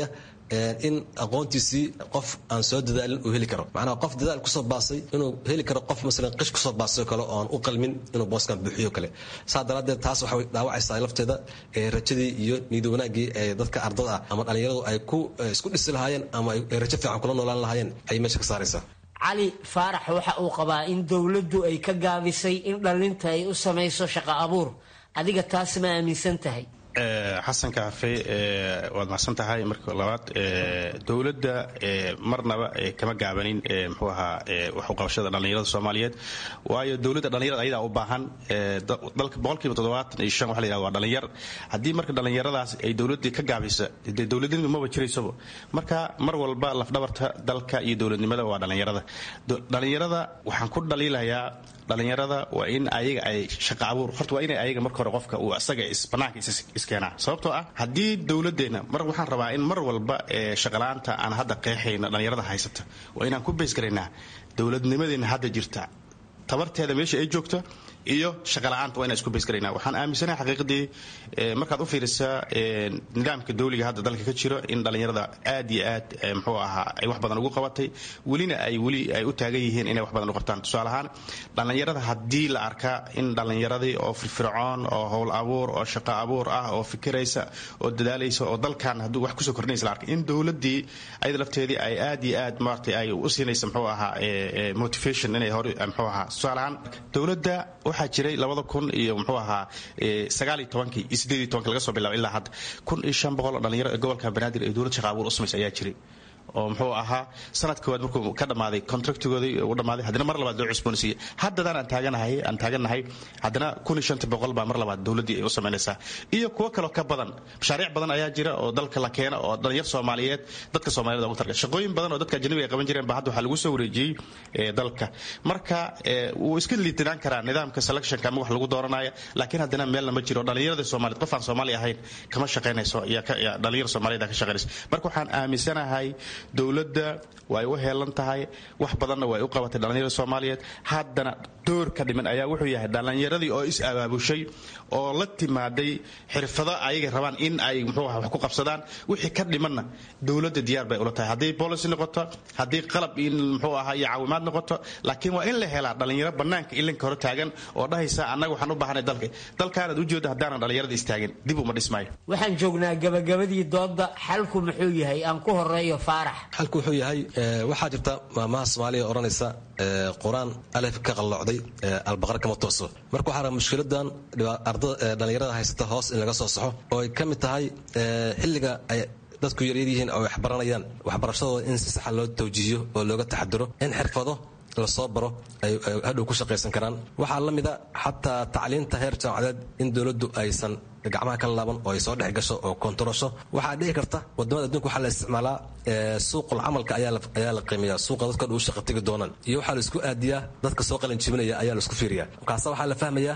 in aqoontiisii qof aan soo dadaalin uu heli karo macnaha qof dadaal kusoo baasay inuu heli karo qof masalan qish kusoo baasay kale oo aan u qalmin inuu booskan buuxiyo kale saa daraaddeed taas waxay dhaawacaysaa lafteeda rajadii iyo niyada wanaaggii ee dadka ardada ah ama dhallinyaradu ay ku isku dhisi lahaayeen ama ay rajo fiican kula noolaan lahaayeen ayay meesha ka saaraysaa cali faarax waxa uu qabaa in dowladdu ay ka gaabisay in dhallinta ay u samayso shaqo abuur adiga taas ma aaminsan tahay xasan kaafe waad macsan tahay marka labaad dowladda marnaba kama gaabanin mxuu ahaa waxuqabashada dhallinyarada soomaaliyeed waayo dowladda dhallinyarada ayadaa u baahan dalka boqolkiiba toddobaatan iyo shan waxa la yihahda waa dhallinyar haddii marka dhallinyaradaas ay dowladdii ka gaabisa dee dowladnimadu maba jiraysaba marka mar walba lafdhabarta dalka iyo dowladnimada waa dhallinyarada dhallinyarada waxaan ku dhaliilayaa dhallinyarada waa in ayaga ay shaqa abuur horta waa inay ayaga marka hore qofka uu asaga banaanka iskeenaa sababtoo ah haddii dowladeenna mar waxaan rabaa in mar walba shaqala-aanta aan hadda qeexayna dhallinyarada haysata waa inaan ku beysgaraynaa dowladnimadeenna hadda jirta tabarteeda meesha ay joogto iyo shaqala-aanta waa inaan isku beysgaraynaa waxaan aaminsanahay xaqiiqadii markaad u fiirisaa nidaamka dawliga hadda dalka ka jiro in dhallinyarada aad iyo aad muxuu ahaa ay wax badan ugu qabatay welina ay weli ay u taagan yihiin inay wax badan u qabtaan tusaale ahaan dhallinyarada haddii la arkaa in dhallinyaradii oo firfircoon oo howl abuur oo shaqo abuur ah oo fikiraysa oo dadaalaysa oo dalkan hadduu wax kusoo kordhinaysa la arkay in dowladdii ayada lafteedii ay aad iyo aad maaragtay ay u siinaysa muxuu ahaa motivation inay hore muxuu ahaa tusaale ahaan dowladda waxaa jiray labada kun iyo muxuu ahaa sagaal iyo tobankii iyo sideed iyo tobankii laga soo bilaabo ilaa hadda kun iyo shan boqol oo dhalinyaro ee gobolka banaadir ee dowlad shaqa abuur u samaysa ayaa jiray oo muxuu ahaa sanad koowaad markuu ka dhammaaday contractigoodii u dhammaaday haddana mar labaad loo cusboonaysiiyey haddadaan aan taaganahay aan taagannahay haddana kun iyo shanta boqol baa mar labaad dowladdii ay u samaynaysaa iyo kuwo kaloo ka badan mashaariic badan ayaa jira oo dalka la keena oo dhalinyar soomaaliyeed dadka soomaaliyed ugu targa shaqooyin badan oo dadka ajnabiga ay qaban jireen ba hadda waxaa lagu soo wareejiyey dalka marka wuu iska liitinaan karaa nidaamka selectionka ama wax lagu dooranaya laakiin haddana meelna ma jiro dhalinyarada soomaaliyeed qof aan soomaali ahayn kama shaqaynayso dhalinyar soomaaliyed ka shaqaynayso marka waxaan aaminsanahay dowladda way u heelan tahay wax badanna way u qabatay dhallinyarada soomaaliyeed haddana door ka dhiman ayaa wuxuu yahay dhallinyaradii oo is abaabushay oo la timaaday xirfado ayagay rabaan in ay muxuu wax ku qabsadaan wixii ka dhimanna dowladda diyaar bay ula tahay hadday policy noqoto haddii qalab in muxuu ahaa iyo caawimaad noqoto laakiin waa in la helaa dhallinyaro bannaanka ilinka hore taagan oo dhahaysa annaga waxaan u baahanay dalka dalkaanaad ujeeda haddaanan dhallinyarada istaagin dib uma dhismaayo waxaan joognaa gabagabadii doodda xalku muxuu yahay aan ku horeeyo faarax xalku wuxuu yahay waxaa jirta maamaha soomaaliya odhanaysa qur-aan alef ka qalloocday albaqar kama tooso marka waxaa raba mushkiladan dhallinyarada haysata hoos in laga soo saxo oo ay ka mid tahay xilliga ay dadku yaryar yihiin oo waxbaranayaan waxbarashadooda in si saxa loo tawjiihiyo oo looga taxadiro in xirfado lasoo baro ay hadhow ku shaqaysan karaan waxaa la mida xataa tacliinta heer jaamacadeed in dowladdu aysan gacmaha ka laaban oo ay soo dhex gasho oo kontarosho waxaa dhici karta wadamada adduunka waxaa la isticmaalaa suuqul camalka ayaa la qiimeeyaa suuqa dadka dhan u shaqa tegi doonaan iyo waxaa la isku aadiyaa dadka soo qalin jibinaya ayaa la isku fiiriyaa markaasa waxaa la fahmayaa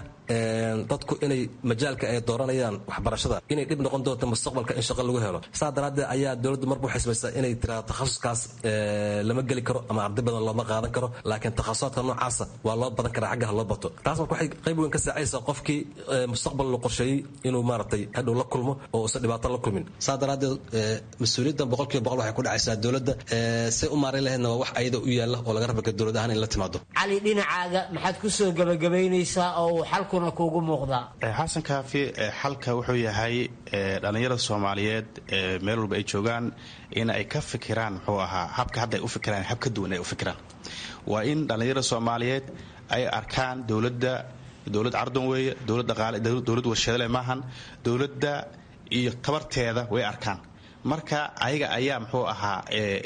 dadku inay majaalka ay dooranayaan waxbarashada inay dhib noqon doonto mustaqbalka in shaqo lagu helo saa daraaddeed ayaa dowladdu marba waxay samaysaa inay tiraado takhasuskaas lama geli karo ama arday badan looma qaadan karo laakiin takhasusaadka noocaasa waa loo badan karaa xaggaha loo bato taas marka waxay qayb weyn ka saacaysaa qofkii mustaqbal la qorsheeyey inuu maaragtay hadhow la kulmo oo uusan dhibaato la kulmin saa daraaddeed mas-uuliyaddan boqolkiiba boqol waxay ku dhacaysaa dowladda say u maareyn lahaydna waa wax ayada u yaalla oo laga raba dowlad ahaan in la timaado cali dhinacaaga maxaad ku soo gabagabaynaysaa oo uu xalkuna kuugu muuqdaa xasan kaafi xalka wuxuu yahay dhallinyarada soomaaliyeed meel walba ay joogaan in ay ka fikiraan muxuu ahaa habka hadda ay u fikiraan hab ka duwan ay u fikiraan waa in dhallinyarada soomaaliyeed ay arkaan dowladda dowlad cardan weeye dowlad dhaqaale dowlad warshadale maahan dowladda iyo tabarteeda way arkaan marka ayaga ayaa muxuu ahaa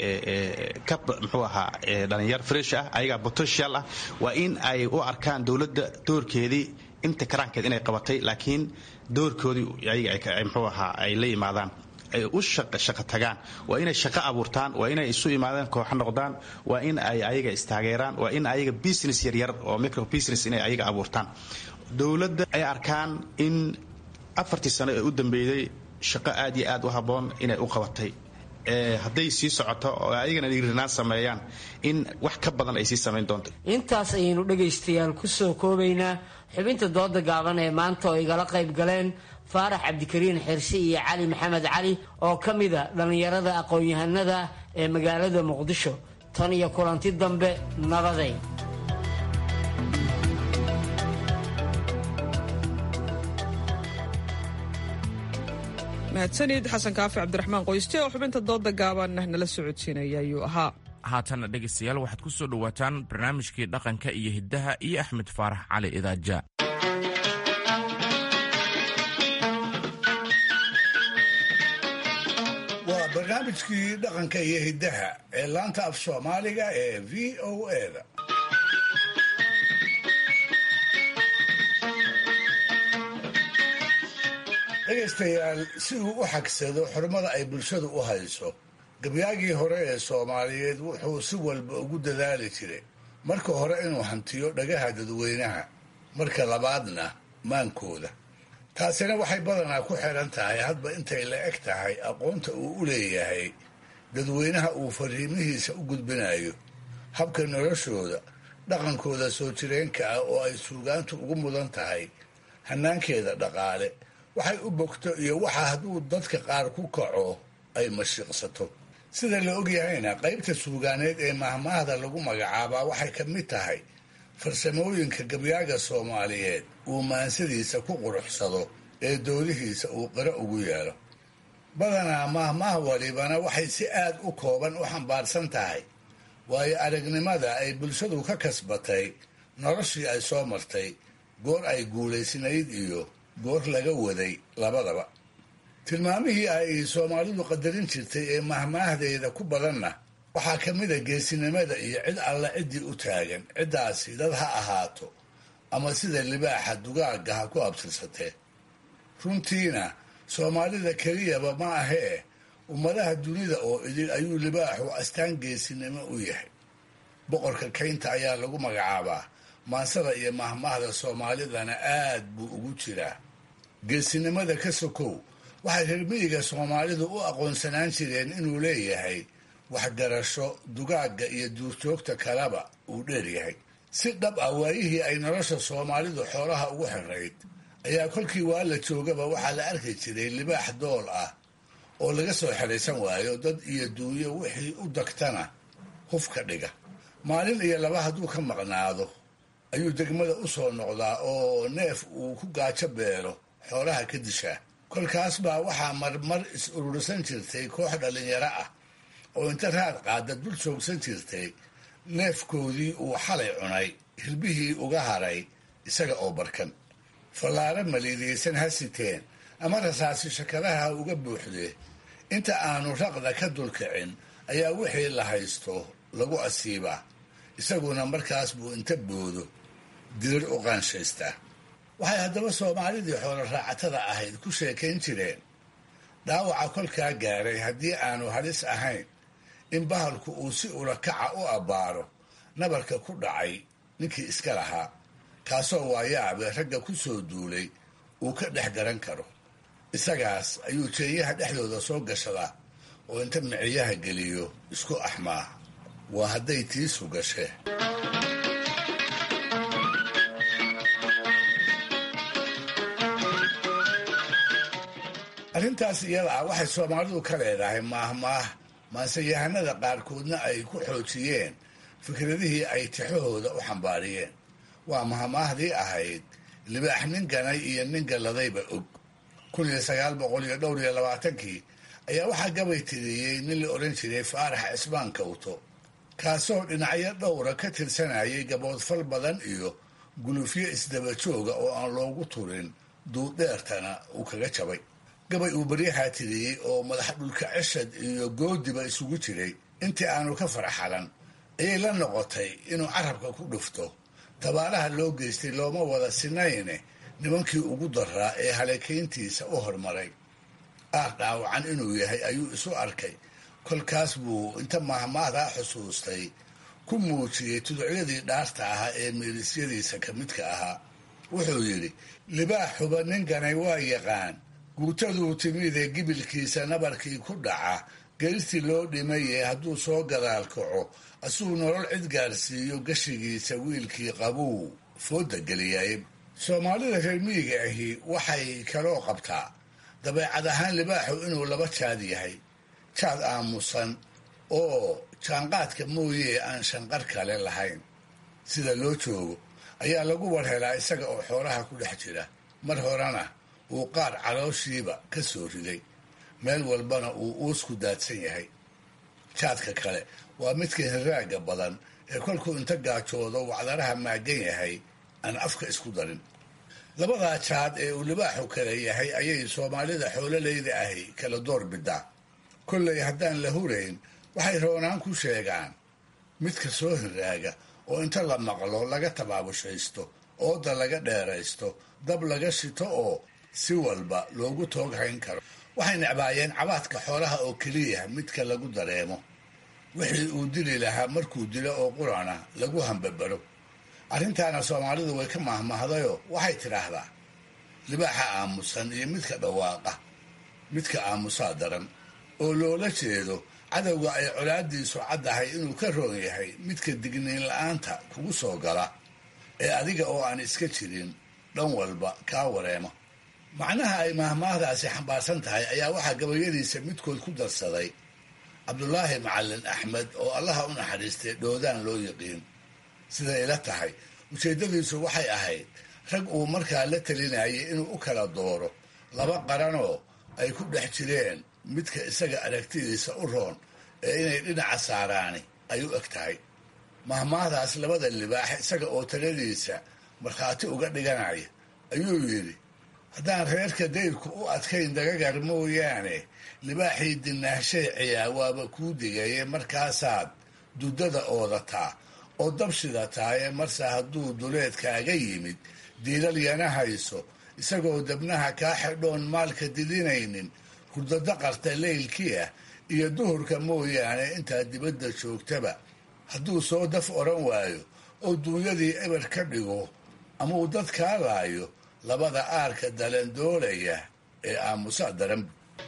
ka muxuu ahaa dhalinyar fresh ah ayagaa potential ah waa in ay u arkaan dowladda doorkeedii inta karaankeed inay qabatay laakiin doorkoodii ayaga muxuu ahaa ay la yimaadaan ay u shaqo tagaan waa inay shaqo abuurtaan waa inay isu imaadaan kooxo noqdaan waa in ay ayaga istaageeraan waa in ayaga business yaryar oo micro business inay ayaga abuurtaan dowladda ay arkaan in afartii sano ee u dambeeyey shaqo aad iyo aad u habboon inay u qabatay hadday sii socoto oo ayagana dhiirinaan sameeyaan in wax ka badan ay sii samayn doonto intaas ayaynu dhegaystayaal ku soo koobaynaa xubinta dooda gaaban ee maanta oo igala qayb galeen faarax cabdikariin xirsi iyo cali maxamed cali oo ka mida dhallinyarada aqoon-yahanada ee magaalada muqdisho tan iyo kulanti dambe nabaday mahadsanid xasan kaafi cabdiraxmaan qoyste oo xubinta dooda gaaban nala socodsiinaya ayuu ahaa haatanna dhegaystayaal waxaad ku soo dhowaataan barnaamijkii dhaqanka iyo hiddaha iyo axmed faarax cali idaaja waa barnaamijkii dhaqanka iyo hiddaha ee laanta af soomaaliga ee v o eda dhegaystayaal si uu u xagsado xurmada ay bulshadu u hayso gabyaagii hore ee soomaaliyeed wuxuu si walba ugu dadaali jiray marka hore inuu hantiyo dhagaha dadweynaha marka labaadna maankooda taasina waxay badanaa ku xidhan tahay hadba intay la eg tahay aqoonta uu u leeyahay dadweynaha uu fariimihiisa u gudbinayo habka noloshooda dhaqankooda soo jireenka ah oo ay suugaantu ugu mudan tahay hanaankeeda dhaqaale waxay u bogto iyo waxa hadduu dadka qaar ku kaco ay mashiiqsato sida la ogyahayna qaybta suugaaneed ee mahmaahda lagu magacaabaa waxay ka mid tahay farsamooyinka gabyaaga soomaaliyeed uu maansadiisa ku quruxsado ee doodihiisa uu qiro ugu yeelo badanaa mahmaah walibana waxay si aad u kooban u xambaarsan tahay waayo aragnimada ay bulshadu ka kasbatay noloshii ay soo martay goor ay guulaysnayd iyo goor laga waday labadaba tilmaamihii ay soomaalidu qadarin jirtay ee mahmaahdeeda ku badanna waxaa ka mid a geesinimada iyo cid alla ciddii u taagan ciddaasi dad ha ahaato ama sida libaaxa dugaagga ha ku abtirsatee runtiina soomaalida keliyaba ma ahee ummadaha dunida oo idil ayuu libaaxu astaan geesinimo u yahay boqorka kaynta ayaa lagu magacaabaa maansada iyo mahmaahda soomaalidana aad buu ugu jiraa geesinimada ka sokow waxay reermiyiga soomaalidu u aqoonsanaan jireen inuu leeyahay waxgarasho dugaagga iyo duurjoogta kaleba uu dheer yahay si dhab ah waayihii ay nolosha soomaalidu xoolaha ugu xirayd ayaa kolkii waa la joogaba waxaa la arki jiray libaax dool ah oo laga soo xidhaysan waayo dad iyo duunyo wixii u dagtana huf ka dhiga maalin iyo laba hadduu ka maqnaado ayuu degmada u soo noqdaa oo neef uu ku gaajo beelo xoolaha ka dishaa kolkaas baa waxaa marmar is urursan jirtay koox dhallinyaro ah oo inta raad qaada dul joogsan jirtay neefkoodii uu xalay cunay hirbihii uga haray isaga oo barkan fallaaro maliidiyeysan ha siteen ama rasaasi shakadaha uga buuxdee inta aanu raqda ka dulkicin ayaa wixii la haysto lagu asiibaa isaguna markaas buu inta boodo dirir u qaanshaystaa waxay haddaba soomaalidii xoolo raacatada ahayd ku sheekayn jireen dhaawaca kolkaa gaaray haddii aanu halis ahayn in bahalku uu si ulakaca u abbaaro nabarka ku dhacay ninkii iska lahaa kaasoo waayaabe ragga ku soo duulay uu ka dhex garan karo isagaas ayuu jeeyaha dhexdooda soo gashadaa oo inta miciyaha geliyo isku axmaa waa hadday tiisu gashee arrintaas iyada ah waxay soomaalidu ka leedahay maahmaah maanseyahanada qaarkoodna ay ku xoojiyeen fikradihii ay tixahooda u xambaariyeen waa mahmaahdii ahayd libaax nin ganay iyo nin galladayba og kun iyo sagaal boqol iyo dhowr iyo labaatankii ayaa waxaa gabay tiriyey nin la odhan jiray faarax cismaan kawto kaasoo dhinacyo dhowra ka tirsanayay gaboodfal badan iyo gulufyo isdaba jooga oo aan loogu turin duuddheertana uu kaga jabay gabay uu baryahaa tiriyey oo madax dhulka ceshad iyo goodiba isugu jiray intii aanu ka farxalan ayay la noqotay inuu carabka ku dhufto tabaalaha loo geystay looma wada sinayne nimankii ugu daraa ee halakayntiisa u hormaray aar dhaawacan inuu yahay ayuu isu arkay kolkaas buu inta mahmaahdaa xusuustay ku muujiyey tuducyadii dhaarta ahaa ee meelisyadiisa ka midka ahaa wuxuu yidhi libaaxuba nin ganay waa yaqaan guutaduu timidee gibilkiisa nabarkii ku dhaca geristii loo dhimaye hadduu soo gadaal kaco asuu nolol cid gaarsiiyo gashigiisa wiilkii qabuu fooda geliyay soomaalida reer miyiga ahi waxay kaloo qabtaa dabeecad ahaan libaaxu inuu laba jaad yahay jaad aamusan oo jaanqaadka mooyee aan shanqar kale lahayn sida loo joogo ayaa lagu warhelaa isaga oo xoolaha ku dhex jira mar horena uu qaar calooshiiba ka soo riday meel walbana uu uusku daadsan yahay jaadka kale waa midka hiraaga badan ee kolkuu inta gaajoodo wacdaraha maagan yahay aan afka isku darin labadaa jaad ee uu libaaxu kale yahay ayay soomaalida xoololeyda ahi kala door bidaa kollay haddaan la hurayn waxay roonaan ku sheegaan midka soo hiraaga oo inta la maqlo laga tabaabushaysto ooda laga dheeraysto dab laga shito oo si walba loogu toog hayn karo waxay necbaayeen cabaadka xoolaha oo keliya midka lagu dareemo wixii uu dili lahaa markuu dilo oo qurana lagu hambabaro arrintaana soomaalidu way ka mahmahdayoo waxay tidhaahdaa libaaxa aamusan iyo midka dhawaaqa midka aamusaa daran oo loola jeedo cadowga ay colaadiisu caddahay inuu ka roon yahay midka digniin la-aanta kugu soo gala ee adiga oo aan iska jirin dhan walba kaa wareema macnaha ay mahmaahdaasi xambaarsan tahay ayaa waxaa gabayadiisa midkood ku darsaday cabdulaahi macalin axmed oo allaha u naxariistay dhoodaan loo yiqiin siday ila tahay ujeeddadiisu waxay ahayd rag uu markaa la talinayay inuu u kala dooro laba qaranoo ay ku dhex jireen midka isaga aragtidiisa u roon ee inay dhinaca saaraani ay u eg tahay mahmaahdaas labada libaax isaga oo taladiisa markhaati uga dhiganaya ayuu yidhi haddaan reerka dayrku u adkayn dagagar mooyaane libaaxii dinaahshay ciyaa waaba kuu digaye markaasaad duddada oodataa oo dabshidataaye marse hadduu duleedkaaga yimid diilal yana hayso isagoo dabnaha kaa xidhoon maalka didinaynin hurdada qarta leylkii ah iyo duhurka mooyaane intaad dibadda joogtaba hadduu soo daf odhan waayo oo duunyadii eber ka dhigo ama uu dad kaa laayo labada aarka dalandoolaya ee aamusa daran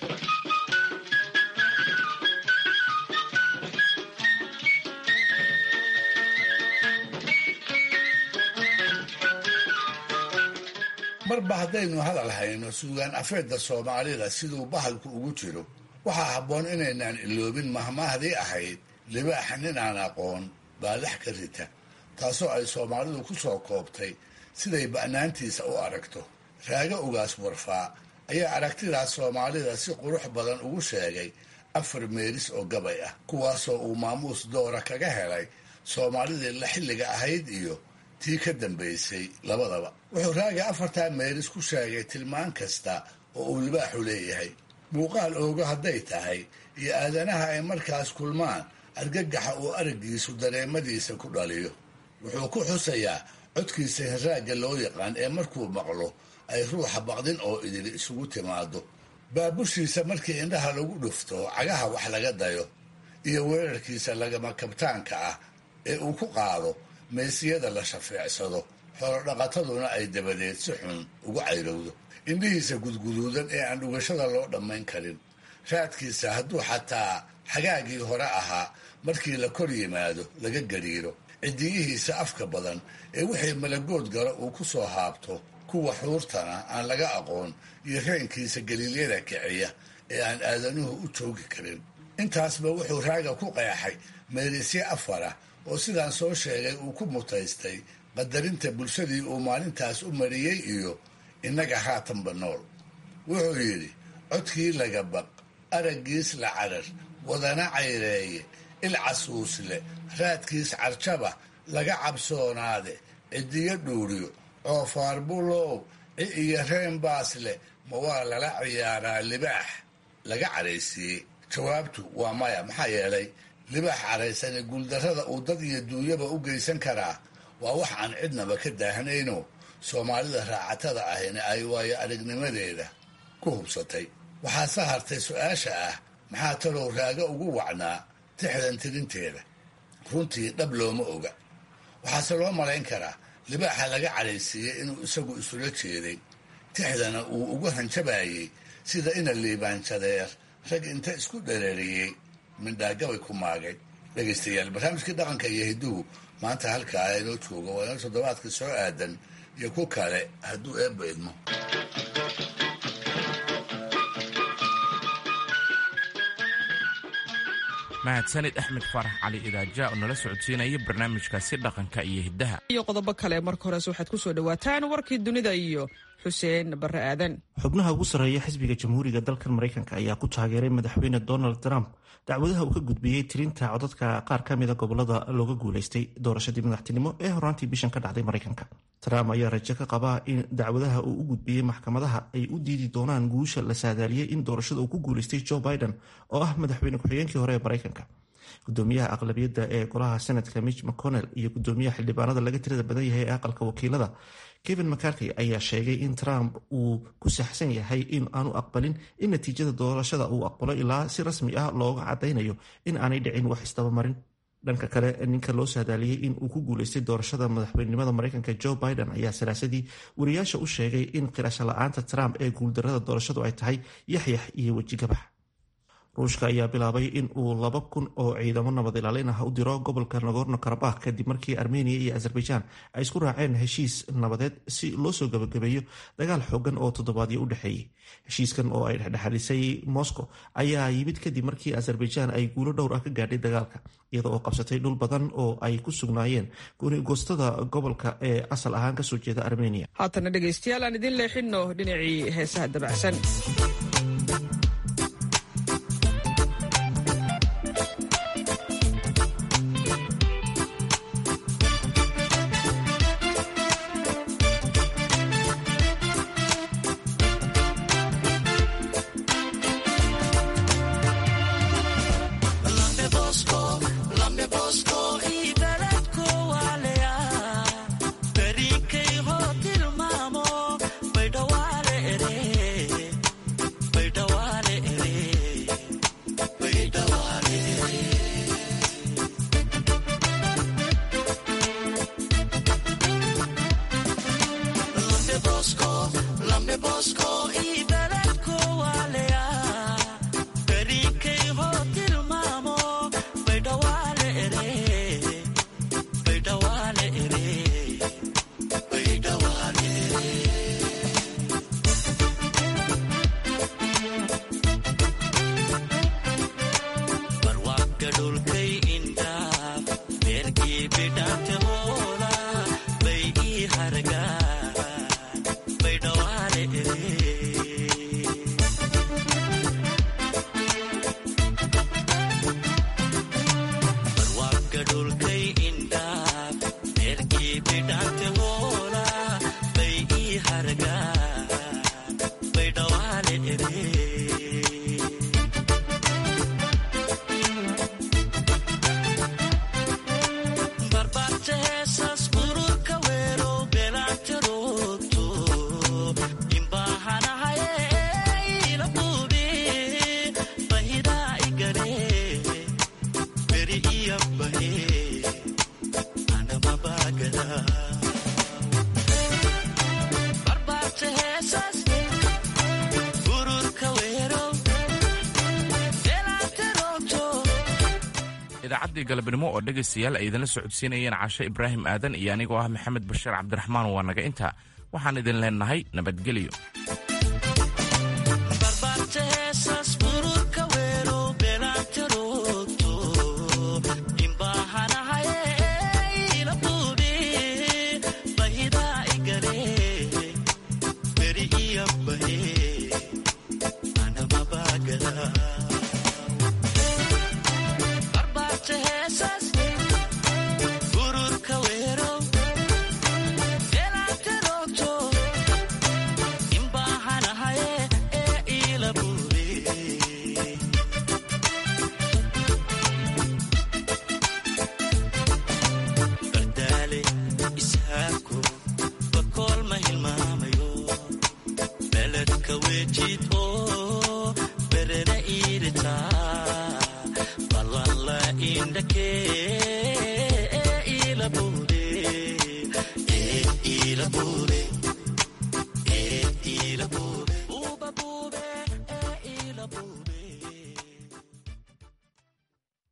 marba haddaynu hadal hayno suugaan afeedda soomaalida siduu bahalku ugu jiro waxaa habboon inaynaan iloobin mahmaahdii ahayd libaaxa nin aan aqoon baa lex ka rita taasoo ay soomaalidu ku soo koobtay siday ba'naantiisa u aragto raaga ugaas warfaa ayaa aragtidaas soomaalida si qurux badan ugu sheegay afar meeris oo gabay ah kuwaasoo uu maamuus doora kaga helay soomaalidii la xilliga ahayd iyo tii ka dambaysay labadaba wuxuu raaga afartaa meeris ku sheegay tilmaan kasta oo uu libaaxu leeyahay muuqaal oogo hadday tahay iyo aadanaha ay markaas kulmaan argagaxa uu araggiisu dareemadiisa ku dhaliyo wuxuu ku xusayaa codkiisa hirraagga loo yaqaan ee markuu maqlo ay ruuxa baqdin oo idili isugu timaado baabushiisa markii indhaha lagu dhufto cagaha wax laga dayo iyo weerarkiisa lagama kabtaanka ah ee uu ku qaado meysiyada la shafeecsado xoolodhaqataduna ay dabadeed si xun ugu cayrowdo indhihiisa gudguduudan ee aan dhugashada loo dhammayn karin raadkiisa hadduu xataa xagaagii hore ahaa markii la kor yimaado laga gariiro cidiyihiisa afka badan ee wixii malagood gala uu ku soo haabto kuwa xuurtana aan laga aqoon iyo reenkiisa galiilyada kiciya ee aan aadanuhu u joogi karin intaasba wuxuu raaga ku qeexay meerisye afara oo sidaan soo sheegay uu ku mutaystay qadarinta bulshadii uu maalintaas u mariyey iyo innaga haatanba nool wuxuu yidhi codkii laga baq araggiis la carar wadana cayreeye il casuusle raadkiis carjaba laga cabsoonaade cidiyo dhuuriyo coofaar bulow ci iyo reen baasle ma waa lala ciyaaraa libaax laga caraysiiyey jawaabtu waa maya maxaa yeelay libaax caraysane guuldarrada uu dad iyo duunyaba u geysan karaa waa wax aan cidnaba ka daahnayno soomaalida raacatada ahina ay waayo aragnimadeeda ku hubsatay waxaase hartay su-aasha ah maxaa talow raaga ugu wacnaa tixdan tirinteeda runtii dhab looma oga waxaase loo malayn karaa libaaxa laga cadhaysiiyey inuu isagu isula jeeday tixdana uu ugu hanjabayey sida ina liibaanjadeer rag inta isku dhereeriyey mindhaagabay ku maagay dhegaystayaal barnaamijkii dhaqanka iyo hidduhu maanta halkaa inoo jooga waa inoo toddobaadka soo aadan iyo ku kale hadduu eebba idmo mahadsanid axmed faarax cali idaaja oo nala socodsiinaya barnaamijkaasi dhaqanka iyo hiddaha iyo qodobo kale marka hores waxaad ku soo dhowaataan warkii dunida iyo xuseen barre aadan xubnaha ugu sarreeya xisbiga jamhuuriga dalkan maraykanka ayaa ku taageeray madaxweyne donald trump dacwadaha uu ka gudbiyey tirinta codadka qaar ka mida gobolada looga guulaystay doorashadii madaxtinimo ee horaantii bishan ka dhacday maraykanka trump ayaa rajo ka qabaa in dacwadaha uu u gudbiyey maxkamadaha ay u diidi doonaan guusha la saadaaliyey in doorashada uu ku guulaystay joe biden oo ah madaxweyne ku-xigeenkii hore ee maraykanka gudoomiyaha aqlabiyadda ee golaha senatka mitch mcconnell iyo gudoomiyaha xildhibaanada laga tirada badan yahay ee aqalka wakiilada kevin mccarkey ayaa sheegay in trump uu ku saxsan yahay in aanu aqbalin in natiijada doorashada uu aqbalo ilaa si rasmi ah looga cadaynayo in aanay dhicin wax isdabamarin dhanka kale ninka loo saadaaliyey in uu ku guulaystay doorashada madaxweynenimada maraykanka joe biden ayaa salaasadii wariyaasha u sheegay in qirasho la-aanta trump ee guuldarada doorashadu ay tahay yaxyax iyo wejigabax ruushka ayaa bilaabay in uu laba kun oo ciidamo nabad ilaalin ah u diro gobolka nagorno karabakh kadib markii armeniya iyo azerbaijan ay isku raaceen heshiis nabadeed si loo soo gabagabeeyo dagaal xoogan oo toddobaadyo u dhexeeyey heshiiskan oo ay dhexdhexalisay moscow ayaa yimid kadib markii azerbaijan ay guulo dhowr ah ka gaadhay dagaalka iyada oo qabsatay dhul badan oo ay ku sugnaayeen goostada gobolka ee asal ahaan kasoo jeeda armeniya haatana dhegaystayaal aan idin leexino dhinacii heesaha dabacsan idaacadii galabnimo oo dhegaystayaal ay idinla socodsiinayeen cashe ibraahim aadan iyo anigoo ah maxamed bashiir cabdiraxmaan waa naga intaa waxaan idin leenahay nabadgelyo ila bude